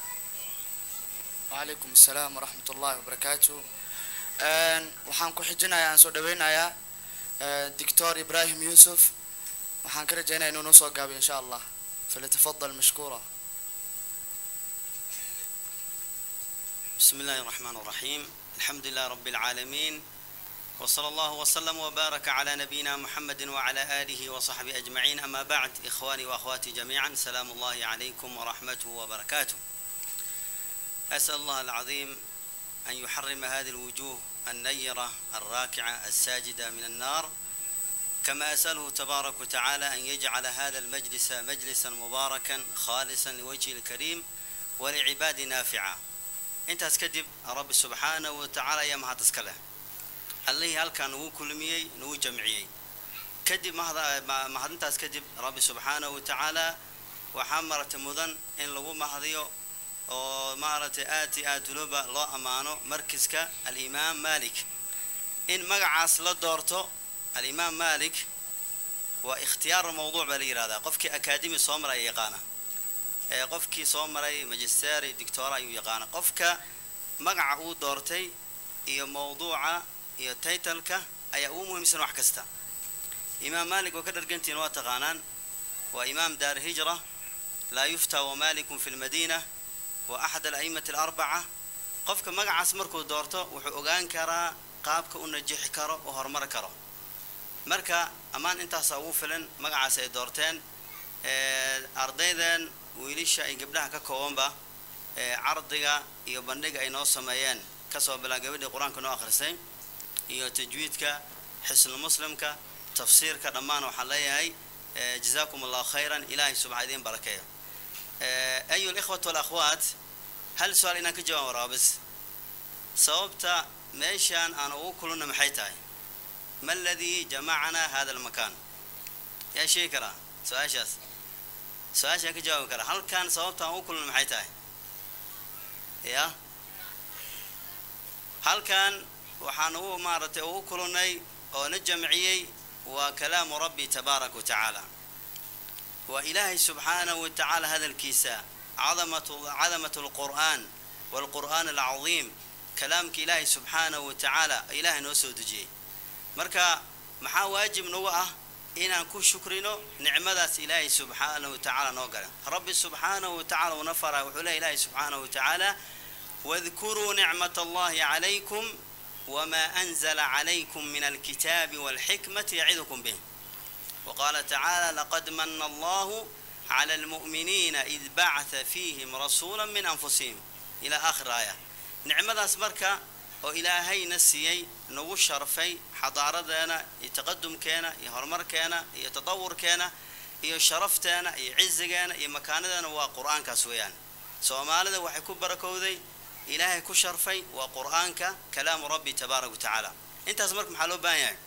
وعليكم السلام ورحمة الله وبركاته waxaan ku xijinayaa aan soo dhaweynayaa doctor ibrahim yusuf waxaan ka rajaynaya inuu noo soo gaabiyo insha allah فليتفضل مشكورا بسم الله الرحمن الرحيم الحمد لله رب العالمين وصلى الله وسلم وبارك على نبينا محمد وعلى آله وصحبه أجمعين أما بعد إخواني وأخواتي جميعا سلام الله عليكم ورحمته وبركاته أسأل الله العظيم أن يحرم هذه الوجوه النيرة الراكعة الساجدة من النار كما أسأله تبارك وتعالى أن يجعل هذا المجلس مجلسا مباركا خالصا لوجهه الكريم ولعباد نافعا intaas kadib rabbi subxaanahu watacaala ayaa mahad iska leh allihii halkaa nagu kulmiyey nagu jamciyey kadib mahadintaas kadib rabbi subxaanahu watacaala waxaa maaragtay mudan in lagu mahadiyo oo maaragtay aad i aad waloba loo ammaano markiska alimaam malik in magacaas la doorto alimaam malik waa ikhtiyaaru mawduuc baa la yihahdaa qofkii akademi soo maray yaqaana ee qofkii soo maray magister iyo doctora ayuu yaqaana qofka magaca uu doortay iyo mawduuca iyo taytalka ayaa ugu muhiimsan wax kasta imaam malik oo ka dhargantiin waa taqaanaan waa imaam daar hijra laa yuftaa wamalikun fi lmadiina wa axad ala'imati alarbaca qofka magacaas markuu doorto wuxuu ogaan karaa qaabka u najixi karo oo horumar karo marka ammaan intaasaa ugu filan magacaas ay doorteen ardaydan wiilisha ay gabdhaha ka koobanba cardiga iyo bandhiga ay noo sameeyeen kasoo bilaa gabadhii qur-aanka noo akhrisay iyo tajwiidka xisnu muslimka tafsiirka dhammaan waxaan leeyahay jazaakum allahu khayran ilaahay subxa idiin barakeeyo ayu likhwat walakhwaat hal su-aal inaan ka jawaab waraa bis sababta meeshaan aan ugu kulunna maxay tahay ma aladii jamacana hada almakaan yaa sheegi karaa su-aashaas su-aashaan ka jawaabi karaa halkan sababtaan u kulna maxay tahay ya halkan waxaan ugu maaragtay ugu kulunay oo na jamciyey waa kalaamu rabbi tabaaraka wa tacaala waa ilaahay subxaanahu wa tacaala hadalkiisa cadamatu cadamat alqur'aan waalqur'aan alcadiim kalaamka ilaahay subxaanahu wa tacaala ilaahay noo soo dejiyey marka maxaa waajib nagu ah inaan ku shukrino nicmadaas ilaahay subxaanahu watacaala noo gala rabbi subxaanahu watacala una faraa wuxuu leey ilaahay subxaanahu watacaala wadkuruu nicmat allahi calaykum wma anzla calaykum min alkitaabi walxikmati yacidukum bih waqaala tacaala laqad mana allahu cala almu'miniina id bacata fiihim rasuula min anfusihim ilaa aakhir aaya nicmadaas marka oo ilaahayna siiyey nagu sharfay xadaaradeena iyo taqadumkeena iyo horumarkeena iyo tatawurkeena iyo sharafteena iyo cizigeena iyo makaanadeena waa qur-aankaas weeyaan soomaalida waxay ku barakowday ilaahay ku sharfay waa qur-aanka kalaamu rabbi tabaaraka watacaala intaas marka maxaa loo baahan yahay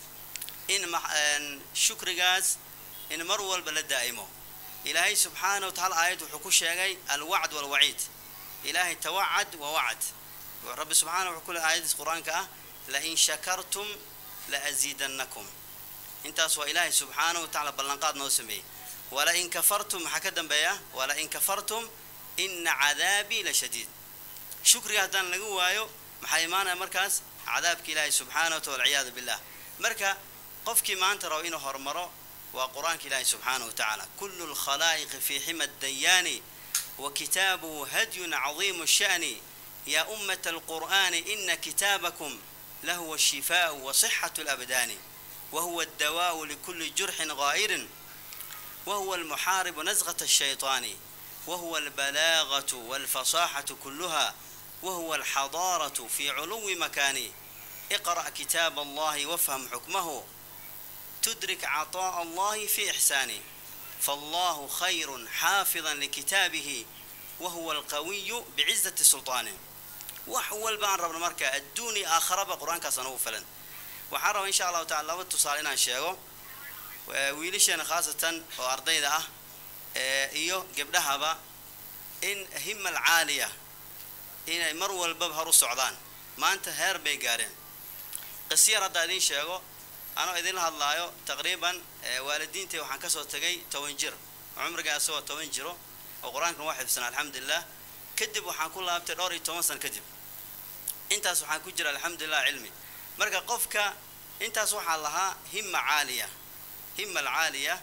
in shukrigaas in mar walba la daa'imo ilaahay subxaana wa tacala aayad wuxuu ku sheegay alwacd walwaciid ilaahay tawacad wa wacd rabbi subxaana wuxuu ku le aayadiis qur-aanka ah lain shakartum laaziidannakum intaas waa ilaahay subxaana wa tacala ballanqaad noo sameeyey walain kafartum maxaa ka dambeeya walain kafartum ina cadaabii la shadiid shukriga haddaan laga waayo maxaa imaanaya markaas cadaabka ilaahay subxaana wa taala walciyaadu billah marka qofkii maanta rabo inuu horumaro waa qur-aanka ilaahay subxaana wa tacaala kullu lkhalaa'iqi fii xima dayaani wa kitaabuhu hadyun cadiimu sha'ni يا أمة القرآن إن كتابكم لهو الشفاء وصحة الأبدان وهو الدواء لكل جرح غائر وهو المحارب نزغة الشيطان وهو البلاغة والفصاحة كلها وهو الحضارة في علو مكان اقرأ كتاب الله وافهم حكمه تدرك عطاء الله في إحسانه فالله خير حافظا لكتابه وهو القوي بعزة سلطانه wax walbaan rabna marka adduun iyo aakharaba qur-aankaas anugu filan waxaan rabaa insha allahu tacala laba tusaale inaan sheego wiilasheena khaasatan oo ardayda ah iyo gabdhahaba in himal caaliya inay mar walbaba hor u socdaan maanta heer bay gaareen qisiyar haddaa idiin sheego anoo idinla hadlaayo taqriiban waalidiintay waxaan kasoo tegay toban jir cumriga isagoo toban jiro oo qur-aankan waa xifsan alxamdulilah kadib waxaan ku laabtay dhowr iyo toban san kadib intaas waxaan ku jira alxamdulilah cilmi marka qofka intaas waxaa lahaa hima caaliya hima alcaaliya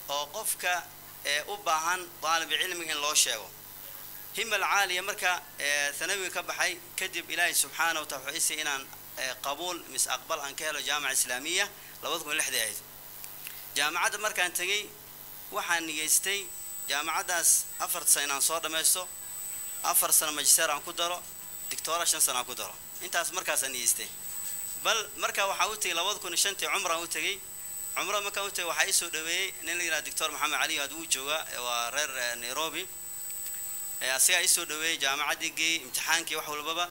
oo qofka ee u baahan daalib cilmiga in loo sheego himal caaliya marka ee thanawiga ka baxay kadib ilaahay subxaana wa taala wuxuu isay inaan ee, qabuul mis aqbal aan ka helo jaamaca islaamiya labada kun lixdii ahayd jaamacadda markaan tegey waxaan nigeystay jaamacaddaas afar sano inaan soo dhammaysto afar sano magister aan ku daro dictoora shan sano aan ku daro intaas markaasaan nigeystay bal marka waxaa u tegey labada kun iyo shantii cumraan u tegey cumro markaan u tegey waxaa ii soo dhaweeyey nin la yidhaha doctor maxamed cali aad wuu joogaa ee waa reer eh, nairobi ee asigaa ii soo dhaweeyey jaamacaddii geey imtixaankii wax walbaba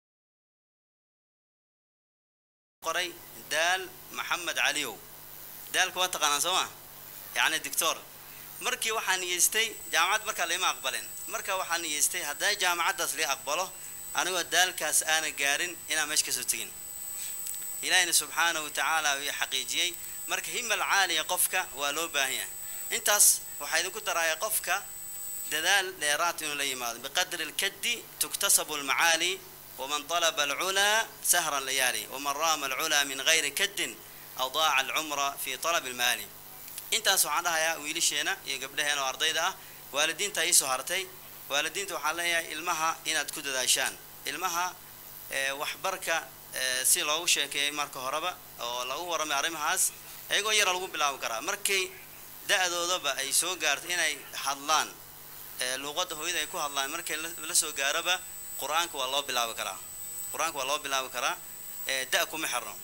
qoray daal maxamed caliyow daalka waa taqaanaan soo ma yacni doctor markii waxaan niyeystay jaamacad markaa lima aqbalin marka waxaan niyeystay hadday jaamacaddaas lii aqbalo anigoo daalkaas aana gaarin inaan meesha kasoo tegin ilaahina subxaanahu watacaala uu ii xaqiijiyey marka himal caaliya qofka waa loo baahan yahay intaas waxaa idinku daraaya qofka dadaal dheeraad inuu la yimaado biqadri lkaddi tuktasabu lmacaali waman طalaba alculaa sahra layaali waman raama alculaa min gayri kaddin adaaca alcumra fi طalab almaali intaas waxaan dhahayaa wiilasheena iyo gabdhaheena oo ardayda ah waalidiinta iisoo hartay waalidiinta waxaan leeyahay ilmaha inaad ku dadaashaan ilmaha ee, waxbarka ee, si loogu sheekeeyey marka horeba oo lagu warramay arrimahaas iyagoo yara lagu bilaabi karaa markay da-doodaba ay soo gaarto inay hadlaan ee, luuqadda hooyada ay ku hadlaan markay la- la soo gaaroba qur-aanka waa loo bilaabi karaa qur-aanka waa loo bilaabi karaa ee, da kuma xirno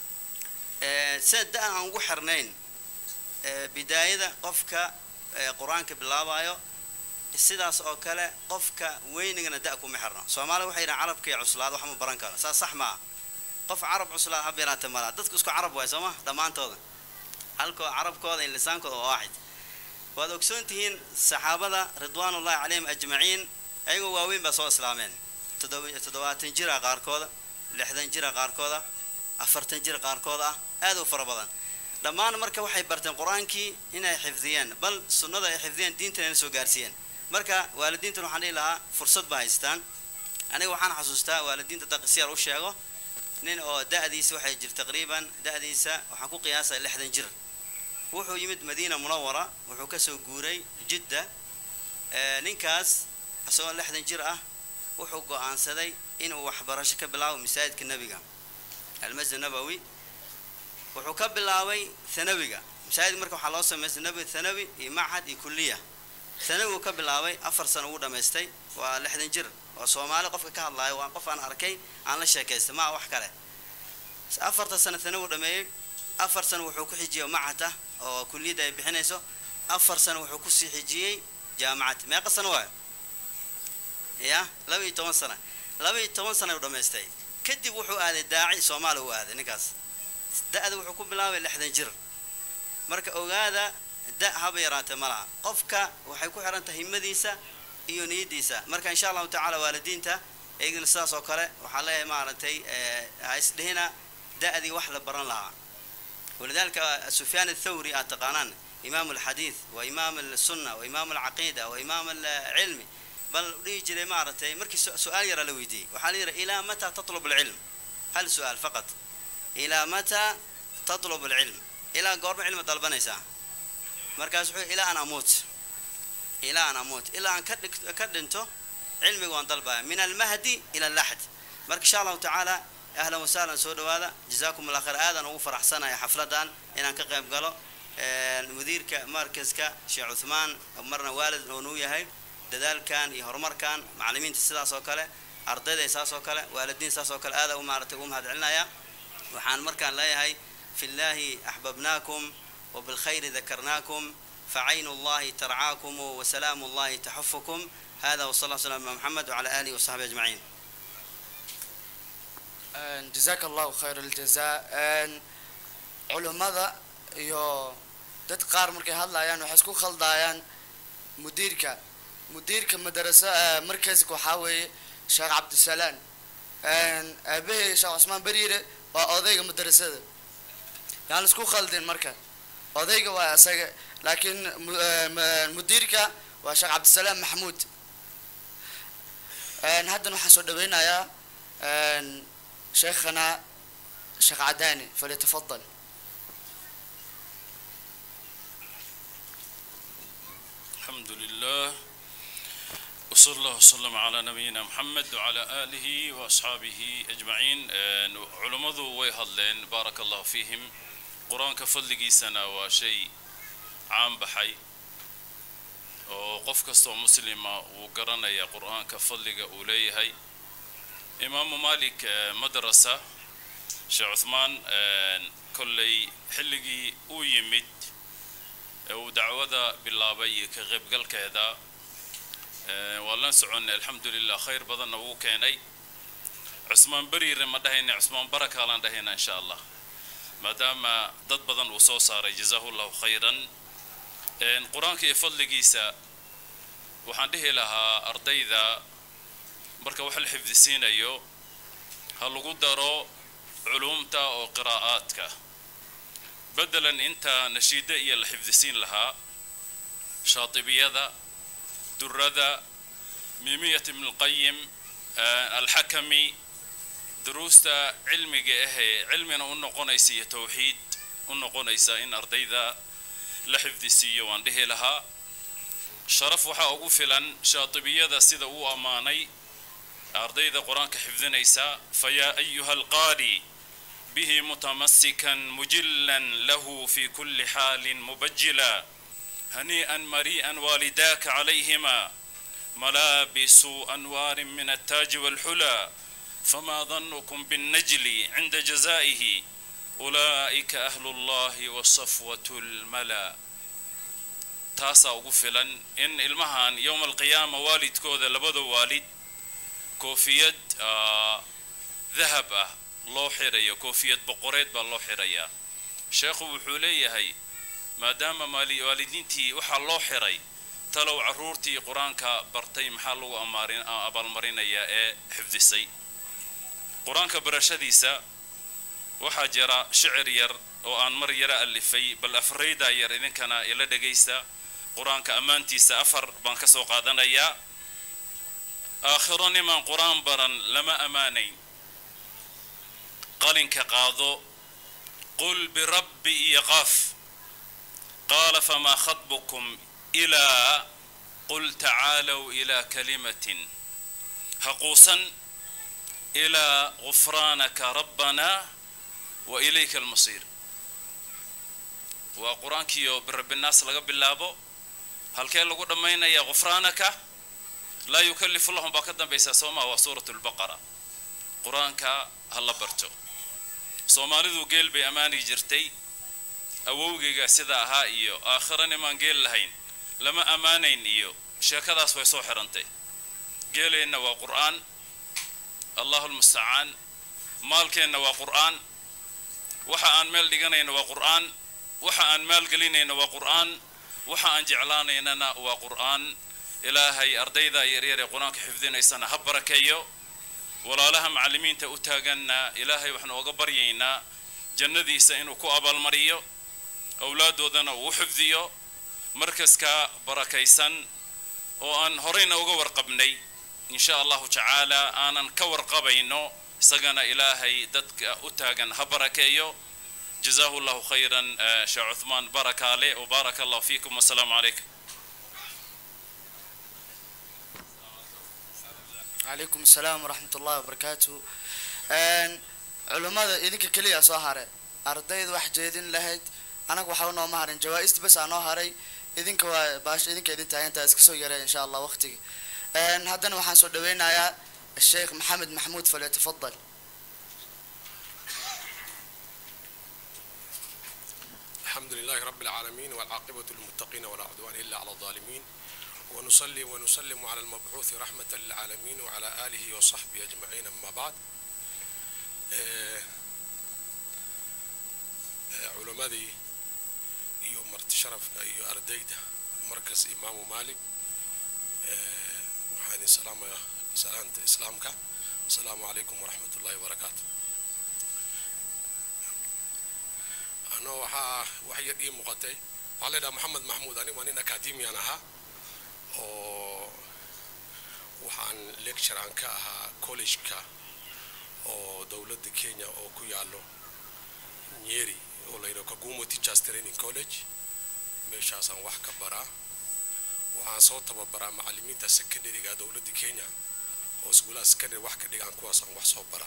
ee, sida da aan ugu xirnayn ee, bidaayada qofka ee, qur-aanka bilaabayo sidaas oo kale qofka weynigana da kuma xirno soomaalida waxay yidhahan carabka iyo cuslaad wax ma baran karo saas sax maa qof carab cuslaad ha beeraata mala dadku isku carab waay sooma dhammaantooda halkoo carabkooda iyo lisaankooda waa waaxid waad ogsoon tihiin saxaabada ridwaanullahi calayhim ajmaciin ayagoo waaweyn baa soo islaameen toddoba- toddobaatan jira qaarkooda lixdan jira qaarkooda afartan jir qaarkood ah aad u fara badan dhammaan marka waxay barteen qur-aankii inay xifdiyeen bal sunnada ay xifdiyeen diintana inay soo gaarsiiyeen marka waalidiintan waxaan dhihi lahaa fursad baa haystaan aniga waxaan xasuustaa waalidiinta daqisiyar u sheego nin oo da-diisa waxay jir taqriiban da-diisa waxaan ku qiyaasaya lixdan jir wuxuu yimid madiina munawara wuxuu kasoo guuray jidda ee, ninkaas isagoo lixdan jir ah wuxuu go-aansaday inuu waxbarasho ka bilaabo masaajidka nebiga almasjid nabowi wuxuu ka bilaabay thanawiga masaajid marka waxaa loo sameystay nabi thanawi iyo machad iyo kulliya thanawi uu ka bilaabay afar sano ugu dhamaystay waa lixdan jir oo soomaali qofka ka hadlaayo waa qof aan arkay aan la sheekaystay maa wax kale afarta sano thanawi uu dhameeyey afar sano wuxuu ku xijiyey machad ah oo kulliyadda ay bixinayso afar sano wuxuu kusii xijiyey jaamacad meeqa sano waayo ya laba iyo toban sana laba iyo toban sana u dhamaystay kadib wuxuu aaday daaci soomaaliya u aaday ninkaas da-da wuxuu ku bilaabay lixdan jir marka ogaada da haba yaraatee ma laha qofka waxay ku xiran tahay himadiisa iyo niyadiisa marka insha allahu tacaala waalidiinta iyagana sidaas oo kale waxaa leeyahay maaragtay eh, ha isdhihina da-dii wax la baran lahaa walidalika sufyaan athawri aad taqaanaan imaam alxadiid wa imaam alsunna wa imaam alcaqiida wa imaam alcilmi bal dhihi jiray maaragtay markii su- su-aal yaraa la weydiiyey waxaa la yidhi ilaa mataa tatlub alcilm hal su-aal faqat ilaa mataa tatlub alcilm ilaa goorma cilmi dalbanaysaa markaas wuxuu ilaa an amuut ilaa an amuut ilaa aan ka dhig- ka dhinto cilmiga waan dalbaya min almahdi ila alaxd marka insha allahu tacaala ahlan wasahlan soo dhawaada jazaakum allah khayr aadan ugu faraxsanaya xafladan inaan ka qayb galo Een, mudiirka markaska sheekh cuthmaan marna waalid oo nuu yahay dadaalkan iyo horumarkan macallimiinta sidaas oo kale ardayda saas oo kale waalidiin saas oo kale aada u maaragtay ugu mahad celinaya waxaan markaan leeyahay fi llahi axbabnaakum وبالخير ذكرناكم فعين الله ترعاكم وسلام الله تحفكم هذا وصلى الله وسلم على محمد وعلى آله وصحبه أجمعين jazaaka allahu khayr aljazaa culummada iyo dad qaar markay hadlayaan waxay isku khaldayaan mudiirka mudiirka madarasa markaska waxaa weeye sheekh cabdisalaan aabahey sheekh cusmaan beriire waa odayga madarasada yaan isku khaldin marka odayga waa isaga laakiin mu- eh, ma- mudiirka waa sheekh cabdisalaam maxamuud haddana waxaan soo dhaweynayaa شيخنا شيخ عداني فليتفضل الحمد لله وصلى الله وسلم على نبينا محمد وعلى آله وأصحابه أجمعين آه، علماء ويهدلين بارك الله فيهم قرآن كفضل سنة وشيء عام بحي oo qof kastoo muslima uu garanaya qur-aanka fadliga uu leeyahay imaamu malik eh, madrasa sheekh cuthmaan eh, kolley xilligii uu yimid ee uu dacwada bilaabay iyo ka qaybgalkeeda eh, waan la soconnay alxamdulilah khayr badanna wuu keenay cusmaan beriire ma dhahayna cusmaan baraka laan dhahayna insha allah maadaama dad badan uu soo saaray jazaahu llahu khayran Een, qur-aanka iyo fadligiisa waxaan dhihi lahaa ardayda marka wax la xifdisiinayo ha lagu daro culumta oo qiraa'aadka bedelan inta nashiida iyo la xifdisiin lahaa shaatibiyada durada mimiyat ibn lqayim alxakami duruusta cilmiga ahee cilmina u noqonaysa iyo towxiid u noqonaysa in ardayda la xifdisiiyo waan dhihi lahaa sharaf waxaa ugu filan shaatibiyada sida uu ammaanay ardayda qur-aanka xifdinaysa fayaa ayuha alqaari bihi mutamasikan mujilan lahu fi kulli xaalin mubajila hanii'an marii'an waalidaaka calayhima malaabisu anwaarin min attaaji waalxulaa famaa danukum binnajli cinda jazaa'ihi أولئك أهل الله وصفوة الملا تاسا ugu filan in ilmahan yowm alqiyaama waalidkooda labada waalid koofiyad dahab ah loo xirayo koofiyad boqoreed baa loo xirayaa sheekhu wuxuu leeyahay maadaama maali waalidiintii waxaa loo xiray talow carruurtii qur-aanka bartay maxaa lagu amaarin abaalmarinayaa ee xifdisay qur-aanka barashadiisa waxaa jira shicir yar oo aan mar yara alifay bal afraydaa yar idinkana ila dhegaysta qur-aanka ammaantiisa afar baan ka soo qaadanayaa aakhiro niman qur-aan baran lama ammaanayn qalinka qaado qul birabbi iyo qaaf qaala famaa khatbukum ilaa qul tacaalow ilaa kalimatin haquusan ilaa gufraanaka rabbana وإليك المصير وقرآنكيو برب الناس لقى باللابو هل كان لقول دمينا يا غفرانك لا يكلف الله بكدا بيسا سوما وسورة البقرة قرآنك هلا برتو soomaalidu geel bay ammaani jirtay awowgayga sidaa ahaa iyo aakhirana maan geel lahayn lama ammaanayn iyo sheekadaas way soo xirantay geeleenna waa qur'aan allahu lmustacaan maalkeenna waa qur'aan waxa aan meel dhiganayna waa qur'aan waxa aan maalgelinayna waa qur'aan waxa aan jeclaanaynana waa qur'aan ilaahay ardayda yaryar ee qur-aanka xifdinaysana ha barakeeyo walaalaha macallimiinta u taaganna ilaahay waxaanu oga baryaynaa jannadiisa inuu ku abaalmariyo awlaaddoodana uu u xifdiyo markaska barakaysan oo aan horeyna uga warqabnay in sha allahu tacaala aanan ka warqabayno isagana ilaahay dadka u taagan ha barakeeyo جزاه الله خيرا شيخ عثمان بارك عليه وبارك الله فيكم والسلام عليكم calaykum asalaam waraxmat ullahi wabarakaatu culummada idinka keliya soo hare ardayda wax jeedin lahayd anaga waxaa nooma harin jawaa-ista bas aa noo haray idinka waa baash idinka idin taagantaa iska soo yaree insha allah waqtiga haddana waxaan soo dhaweynayaa الشيخ محمد محمود فليتفضل الحمد لله رب العالمين والعاقبة للمتقين ولا عدوان إلا على الظالمين ونصلي ونسلم على المبعوث رحمة للعالمين وعلى آله وصحبه أجمعين أما بعد آه، آه، علمادي iyo marti sharafka iyo ardayda markas imaamu maalik آه، waxaan idin salaamayaa salaanta islaamka asalaamu calaykum waraxmat ullahi wabarakaatu ano waxaa wax yar ii muuqatay waxaa leedhaha maxamed maxmuud anigu waa nin academian ahaa oo waxaan lecturean ka ahaa collegeka oo dowladda kenya oo ku yaallo nyeri oo la yidhaho kagumo teachers training college meeshaasaan wax ka baraa waxaan soo tababaraa macallimiinta secondaryga dowladda kenya oo iskuulaha secondary wax ka dhigaan kuwaas aan wax soo bara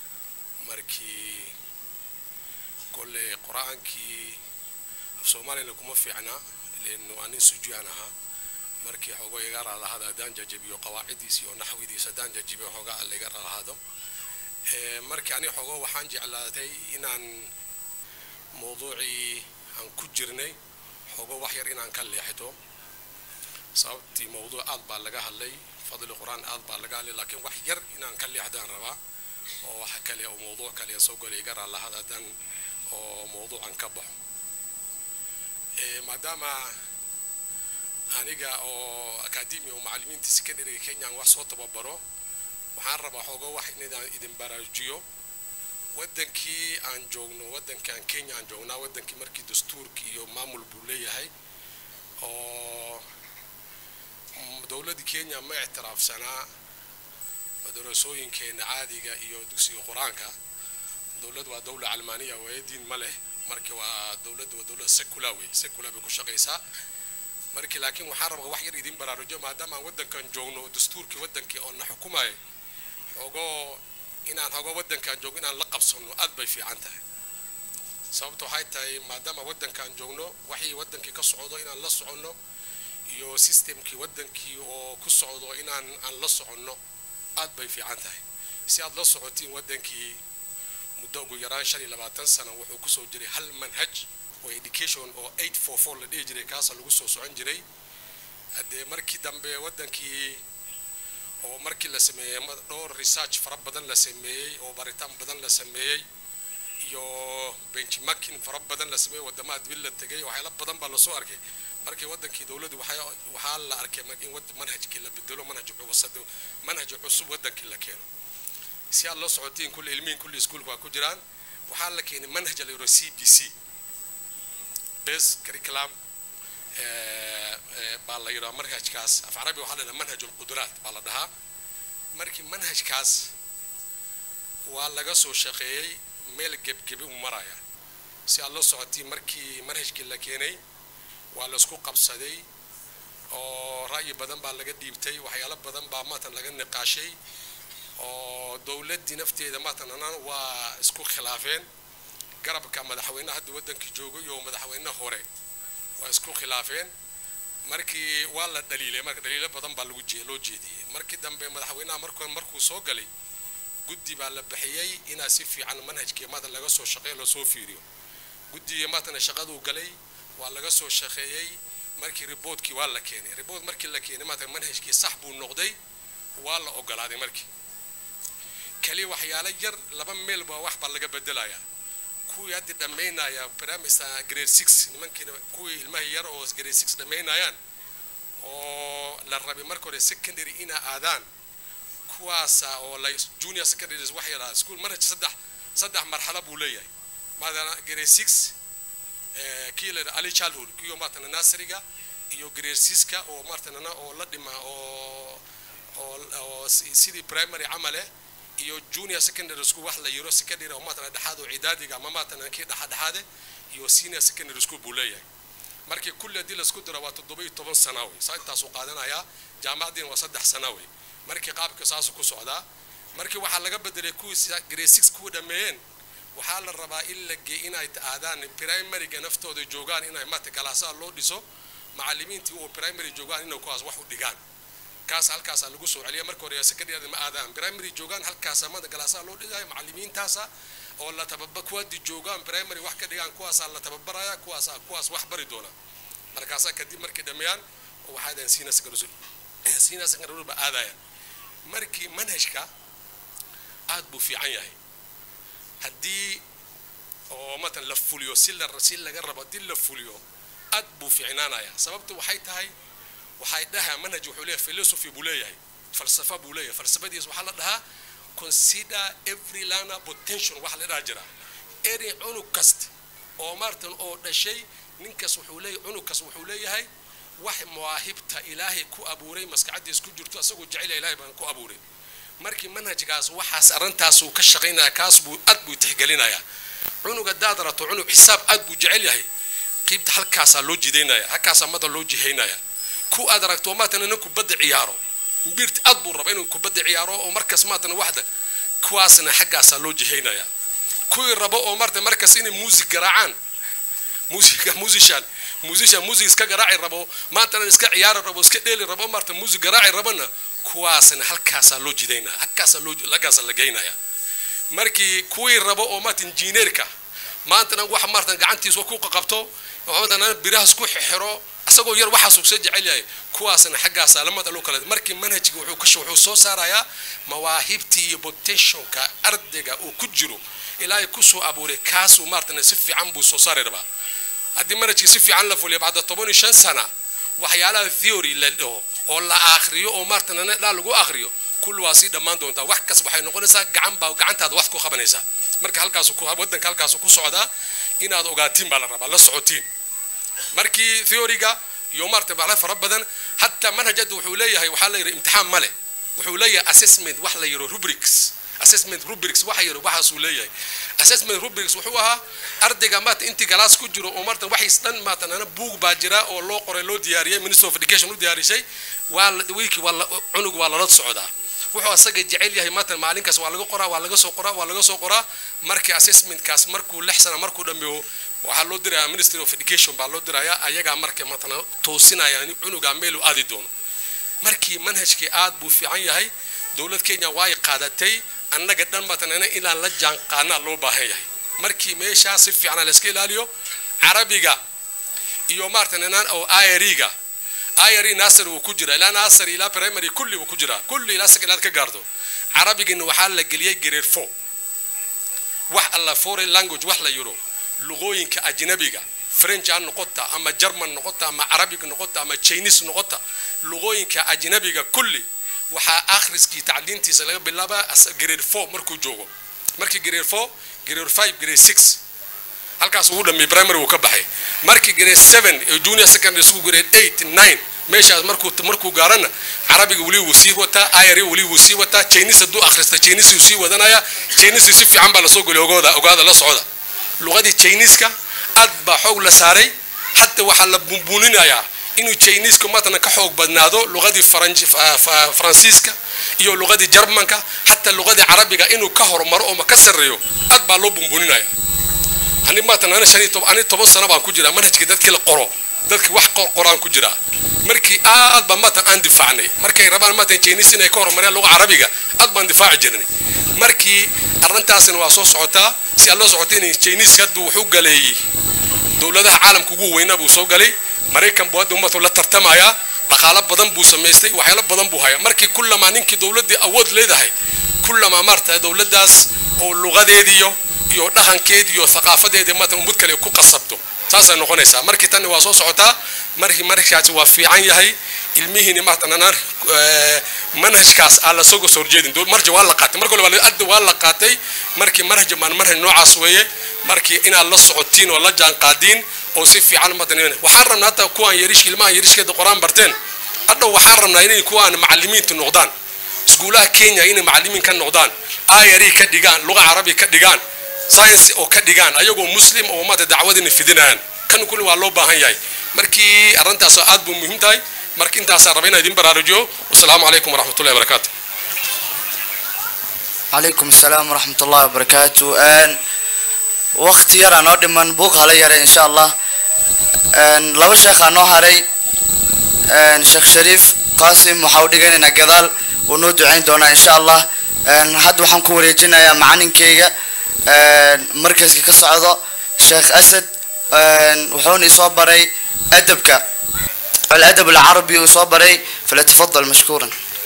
markii kolle qur-aankii af soomaaliyana kuma fiicna len waa nin sujuyaan ahaa markii xoogo iga raalahaada haddaan jajabiyo qawaaciddiis iyo naxwidiis haddaan jajabiyo xooga alla iga raalahaado markii ani xoogo waxaan jeclaatay inaan mawduucii aan ku jirnay xoogo wax yar inaan ka leexdo sababtii mawduuc aad baa laga hadlay fadli qur-aan aad baa laga hadlay laakiin wax yar inaan ka leexdaan rabaa oo wax kale oo mawduuc kale soo golay iga raalahaada haddaan oo mawduucan ka baxo maadaama aniga oo akademi oo macallimiinta secondary kenyaan wax soo tababaro waxaan rabaa xoogo wax inaan idin baraajiyo waddankii aan joogno waddankaan kenya aan joognaa waddankii markii dastuurki iyo maamul buu leeyahay oo dowladda kenya ma ictiraafsanaa madarasooyinkeena caadiga iyo dugsiga qur-aanka dowlad waa dowla calmaaniya waaye diin ma leh marka waa dowladda waa dowlad secular wey secular bay ku shaqaysaa markii laakiin waxaan rabaa wax yar idin baraarujo maadaama aan waddankan joogno dastuurkii waddankii oo na xukumayo xogoo inaan xogo waddankan joogno inaan la qabsanno aad bay fiican tahay sababta waxay tahay maadaama waddankan joogno waxii waddankii ka socdo inaan la soconno iyo systemkii waddankii oo ku socdo inaan aan la soconno aad bay fiican tahay si aad la socotiin waddankii muddo ugu yaraan shan iyo labaatan sano wuxuu kusoo jiray hal manhaj oo education oo eight four four la dhihi jiray kaasa lagu soo socon jiray haddee markii dambe waddankii oo markii la sameeyey dhowr research fara badan la sameeyey oo baritaan badan la sameeyey iyo benchmarking fara badan la sameeyey waddamaha dibid la tegay waxyaala badan baa lasoo arkay markii waddankii dowladdu waxaa la arkay in manhajkii la bedelo manhaj cusub manhaj cusub waddankii la keeno si aad la socotiin kulli ilmihin kulli iskuulka waa ku jiraan waxaa la keenay manhaj la yidhaho c b c base curriculum baa la yidhaha manhajkaas af carabi waxaa la yidhaha manhaj alquduraat baa la dhahaa markii manhajkaas waa laga soo shaqeeyey meel gebgebi u maraya si aad la socotiin markii manhajkii la keenay waa laisku qabsaday oo ra'yi badan baa laga dhiibtay waxyaalo badan baa maatan laga niqaashay oo dowladdii nafteeda maatan anaan waa isku khilaafeen garabka madaxweynaha hadda waddankii joogay oo madaxweyne hore waa isku khilaafeen markii waa la dhaliilay marka dhaliilo badan baa lagu loo jeediyey markii dambe madaxweynaha markuu markuu soo galay guddi baa la bixiyey inaa si fiican manhajkii maatan laga soo shaqeeyo lasoo fiiriyo guddigii maatan shaqaduu galay waa laga soo shaqeeyey markii riboodkii waa la keenay ribood markii la keenay maatan manhajkii sax buu noqday waa la ogolaaday markii kaliya waxyaalo yar laba meel baa wax baa laga bedelayaa kuwii hadda dhammaynaya primary grade six nimankiina kuwii ilmaha yar oo grade six dhammaynayaan oo la rabay marka hore secondary inaa aadaan kuwaasa oo la junior secondary wax yaraa school manhaj saddex saddex marxalo buu leeyahay maadana grade six kii la ali childhood kiyo maatana nurseryga iyo grade sixka oo maartanana oo la dhima oo oo sidii primary camale iyo junior secondary school wax la yiro secondary oo maatana dhexaad oo cidaadiga ama maatana kii dhexadhexaade iyo senior secondary school buu leeyahay markii kulli haddii laisku diro waa toddoba iyo toban sana wey saa intaasuu qaadanayaa jaamacadiina waa saddex sana wey markii qaabka saasuu ku socdaa markii waxaa laga bedelay kuwii grade six kuwa dhameeyeen waxaa la rabaa in la gee inay aadaan primaryga naftooda joogaan inay maata galaasaha loo dhiso macallimiintii oo primary joogaan inay kuwaas wax u dhigaan kaas halkaasaa lagu soo celiya marka hore secondary ma aadaan primary joogaan halkaasa mada galaasaha loo dhigayo macallimiintaasa oo la tababa kuwaadi joogaan primary wax ka dhigaan kuwaasaa la tababaraya kuwaasaa kuwaas wax bari doona markaasaa kadib markay dhameeyaan waxaadaan siina secondary siina secondary ba aadayaan markii manhajka aad buu fiican yahay haddii oo matan la fuliyo si la si laga rabo haddii la fuliyo aad buu fiicnaanayaa sababtu waxay tahay waxay dhahaa manhaj wuxuu leeyahay philosophy buu leeyahay falsafa buu leeyahay falsafadiis waxaa la dhahaa consider every learner potential wax la dhaha jira eri cunug kasta oo maartan oo dhashay ninkaas wuxuu leeyahay cunug kas wuxuu leeyahay wax mawaahibta ilaahay ku abuuray maskaxadiis ku jirto asagoo jecel ilaahay baan ku abuuray markii manhajkaas waxaas arrintaas uu ka shaqaynaya kaas buu aad buu tixgelinayaa cunug haddaad rato cunug xisaab aad buu jecel yahay qiibta halkaasaa loo jidaynaya halkaasaa mada loo jihaynaya ku aad aragto maatan nin kubadda ciyaaro imbirti aad buu raba inuu kubadda ciyaaro oo markaas maatan waxda kuwaasna xaggaasaa loo jihaynaya kuwii rabo oo marta markaas inay muusig garaacaan musiga musician musician music iska garaaci rabo maantana iska ciyaari rabo iska dheeli rabo marta music garaaci rabana kuwaasna halkaasaa loo jidaynaya halkaasaa loo halkaasaa la geynaya markii kuwii rabo oo maanta injineerka maantana wax maartan gacantiisa ku qabto maantana birahaas ku xiro asagoo yar waxaas uu soo jecel yahay kuwaasna xaggaasaa lamada loo kala markii manhajka wuxuu ka wuxuu soo saarayaa mawaahibtii iyo potentialka ardayga uu ku jiro ilaahay kusoo abuuray kaasuu maartana si fiican buu soo saari rabaa haddii manhajkii si fiican la fuliyo bacda toban iyo shan sana waxyaalaha theory la dhaho oo la akhriyo oo maartana dhaa lagu akhriyo kulli waa sii dhammaan doontaa wax kas waxay noqonaysaa gacan baa gacantaada wax ku qabanaysaa marka halkaasu ku waddanka halkaasu ku socdaa inaad ogaatiin baa la rabaa la socotiin markii theoryga iyo maarta bacla fara badan hataa manhajada wuxuu leeyahay waxaa la yidhi imtixaan male wuxuu leeyahay assessment wax la yidho rubrics assessment rubrics waxa yidhi waxaasuu leeyahay assessment rubrics wuxuu ahaa ardayga maata intii galaas ku jiro oo maarta waxays dhan maatan ana buug baa jira oo loo qoray loo diyaariyay minister of education u diyaarisay waa wiilkii waa cunug waa lala socdaa wuxuu asaga jecel yahay maatan maalinkaas waa laga qoraa waa laga soo qoraa waa laga soo qoraa markii assessmentkaas markuu lix sana markuu dhammeeyo waxaa loo dirayaa ministry of education baa loo dirayaa ayagaa marka matana toosinaya cunugaa meel u aadi doono markii manhajkii aad buu fiican yahay dowlad kenya way qaadatay annaga dhan matanana inaan la jaanqaanaa loo baahan yahay markii meeshaa si fiican la iska ilaaliyo carabiga iyo maartananaan oo ayariga ayari nasar uu ku jira ilaa nasar ilaa primary kulli uu ku jira kulli ilaa second ka gaarto carabigina waxaa la geliyay grade 4 wax alla foreign language wax la yiro luqooyinka ajnabiga french ha noqota ama german noqota ama arabic noqota ama chinese noqota luqooyinka ajnabiga kulli waxaa akhriskii tacliintiisa laga bilaabaa grade 4 markuu joogo markii grade 4 grade 5 grade 6 halkaas ugu dhameeyay primary uu ka baxay markii grade 7 ee junior secondary school grade 8 9 meeshaas markuu markuu gaarana carabiga weli wuu sii wataa ayari weli wuu sii wataa chinese hadduu akhrista chinese uu sii wadanaya chinese si fiican baa lasoo geliy ogooda ogaada la socda luqadii chineska aad baa xoog la saaray hadda waxaa la bunbuninayaa inuu chineska matana ka xoog badnaado luqadii faransiiska iyo luqadii jarmanka hataa luqadii carabiga inuu ka hormaro oo ka sarreeyo aad baa loo bunbuninaya ani maatan ana shan iyo ani toban sano baan ku jiraa manhajkii dadkii la qoro dadkii wax qoraan ku jiraa markii aad baan maatan aan difaacnay markay rabaan maatan chinese inay ka horumariyaan luqa carabiga aad baan difaaci jirnay markii arrintaasina waa soo socotaa si aad loo socotay in chinese haddu wuxuu galeeyey dowladaha caalamka ugu weynaa buu soo galay maraykan buu hadda ummatu la tartamayaa dhaqaalo badan buu samaystay waxyaalo badan buu hayaa markii kullamaa ninkii dowladdii awood leedahay kullamaa maarta dowladdaas oo luqadeediyo iyo dhaqankeedi iyo thaqaafadeedii maatan ummad kale ku qasabto saasay noqonaysaa markii tanni waa soo socotaa markii markaasi waa fiican yahay ilmihiini maartananaan manhajkaas aan la soo soo horjeedin marja waa la qaatay marka hore adda waa la qaatay markii manhaj maan manhaj noocaas weeye markii inaad la socotiin oo la jaan qaadiin oo si fiican maatan waxaan rabnaa hataa kuwaan yarish ilmahan yarishkeeda qoraan barteen hadhow waxaan rabnaa inay kuwaan macallimiinta noqdaan iskuulaha kenya inay macallimiin ka noqdaan ayari ka dhigaan luqa carabi ka dhigaan science oo ka dhigaan ayagoo muslim oo maanta dacwadina fidinayaan kan kulli waa loo baahan yahay markii arrintaas aad buu muhiim tahay marka intaasaa raba inaan idin baraarujiyo wasalaamu calaykum waraxmatullahi wabarakaatu calaykum asalaam waraxmat ullahi wabarakaatu waqti yaraa noo dhiman buuq hala yaray insha allah laba sheekhaa noo haray sheekh shariif qaasim waxaa u dhiganaynaa gadaal wuu noo ducayn doonaa insha allah hadda waxaan ku wareejinayaa macalinkeyga markaska ka socdo sheekh asad wuxuuna isoo baray adabka الأدب العربي وصبري فليتفضل مشكورا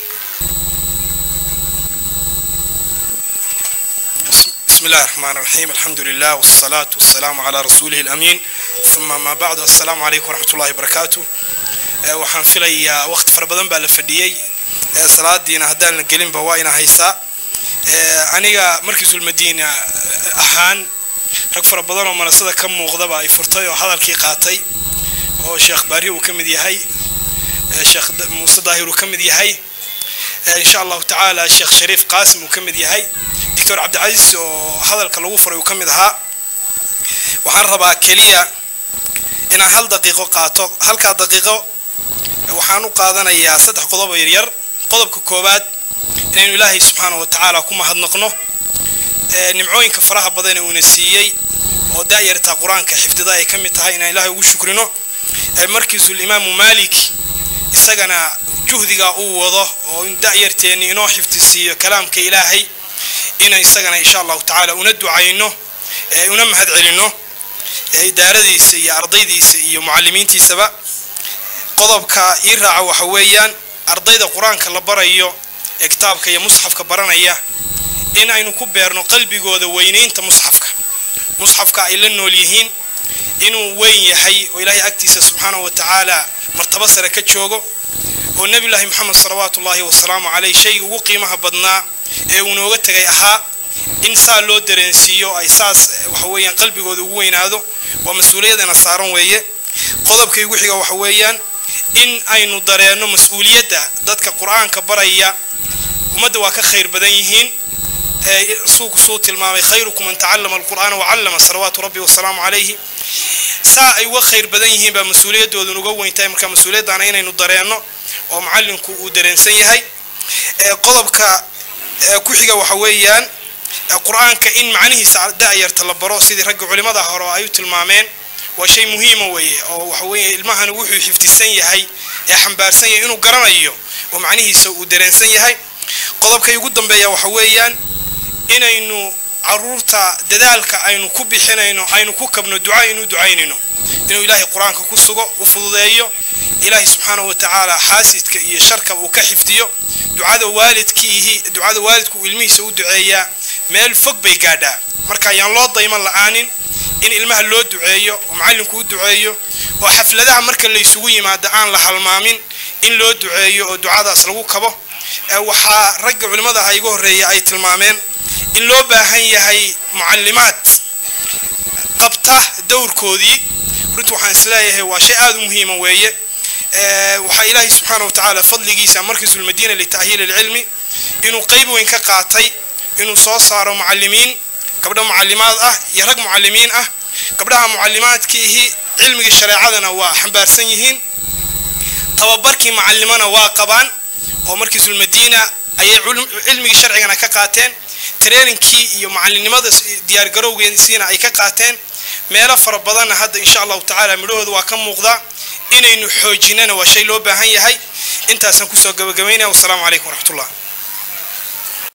بسم الله الرحمن الرحيم الحمد لله والصلاة والسلام على رسوله الأمين ثم ما بعد السلام عليكم ورحمة الله وبركاته waxaan filayaa waqti fara badan baa la fadhiyey salaadiina haddaan la gelinba waa ina haysaa aniga markiisul madiina ahaan rag fara badan oo manasada ka muuqdaba ay furtay oo hadalkii qaatay oo sheekh baari uu ka mid yahay sheekh muuse daahir uu ka mid yahay insha allahu tacaala sheekh shariif qaasim uu ka mid yahay doctor cabdicasiis oo hadalka lagu furay uu ka mid ahaa waxaan rabaa keliya inaan hal daqiiqo qaato halkaa daqiiqo waxaan u qaadanayaa saddex qodob oo yaryar qodobka koowaad inaynu ilaahay subxaana wa tacaala ku mahadnaqno ee nimcooyinka faraha badan ee uuna siiyey oo daayarta qur-aanka xifdida ay ka mid tahay inaan ilaahay ugu shukrino ee markiisul imaamu maalik isagana juhdiga uu wado oo in da'yarteenni inoo xifdisiiyo kalaamka ilaahay inaan isagana insha allahu tacaala una ducayno ee una mahad celinno ee idaaradiisa iyo ardaydiisa iyo mucallimiintiisaba qodobka ii raaca waxa weeyaan ardayda qur-aanka la barayo ee kitaabka iyo musxafka baranaya in aynu ku beerno qalbigooda weynaynta musxafka musxafka ay la nool yihiin inuu weyn yahay oo ilaahay agtiisa subxaanahu wa tacaala martabo sare ka joogo oo nebiyullaahi moxamed salawaatu ullaahi wasalaamu caleyh shayga ugu qiimaha badnaa ee uu nooga tegay ahaa in saa loo dareensiiyo ay saas waxa weeyaan qalbigooda ugu weynaado waa mas-uuliyadana saaran weeye qodobka igu xiga waxa weeyaan in aynu dareenno mas-uuliyadda dadka qur-aanka baraya ummadda waa ka khayr badan yihiin suuku suu tilmaamay khayrukum man tacallama alqur'aana wacallama salawaatu rabbi wasalaamu calayhi saa ay uga khayr badan yihiin baa mas-uuliyadoodan uga weyntahay marka mas-uuliyaddaana inaynu dareenno oo macallinku uu dareensan yahay qodobka ku xiga waxa weeyaan qur-aanka in macnihiisa da'yarta la baro sidii ragga culimada hore ay u tilmaameen waa shay muhiima weeye oo waxa weeye ilmahani wuxuu xifdisan yahay ee xambaarsan yahay inuu garanayo oo macnihiisa uu dareensan yahay qodobka ugu dambeeya waxa weeyaan inaynu caruurta dadaalka aynu ku bixinayno aynu ku kabno duca inuu ducaynayno inuu ilaahay qur-aanka ku sugo u fududeeyo ilaahay subxaanahu wa tacaala xaasidka iyo sharka uu ka xifdiyo ducada waalidkiihi ducada waalidku uu ilmihiisa u duceeyaa meel fog bay gaadhaa marka ayaan loo dayman la-aanin in ilmaha loo duceeyo oo macallinku u duceeyo oo xafladaha marka la isugu yimaado aan la halmaamin in loo duceeyo oo ducadaas lagu kabo waxaa ragga culimmadaha iga horreeya ay tilmaameen in loo baahan yahay mucallimaad qabta dowrkoodii runtii waxaan isleeyahay waa shay aada u muhiima weeye waxaa ilaahay subxaana wa tacaala fadligiisa markiisul madiina lita'hiili ilcilmi inuu qeyb weyn ka qaatay inuu soo saaro mucallimiin gabdho mucallimaad ah iyo rag mucallimiin ah gabdhaha mucallimaadkiihi cilmigii shareecadana waa xambaarsan yihiin tababarkii macallimana waa qabaan oo markiisul madiina ayay cilmigii sharcigana ka qaateen traininkii iyo macallinimada diyaargarowgeesiina ay ka qaateen meelo fara badanna hadda insha allahu tacaala midhahooda waa ka muuqdaa inaynu xoojinana waa shay loo baahan yahay intaasaan kusoo gabagabaynaya wasalaamu calaykum waraxmatullah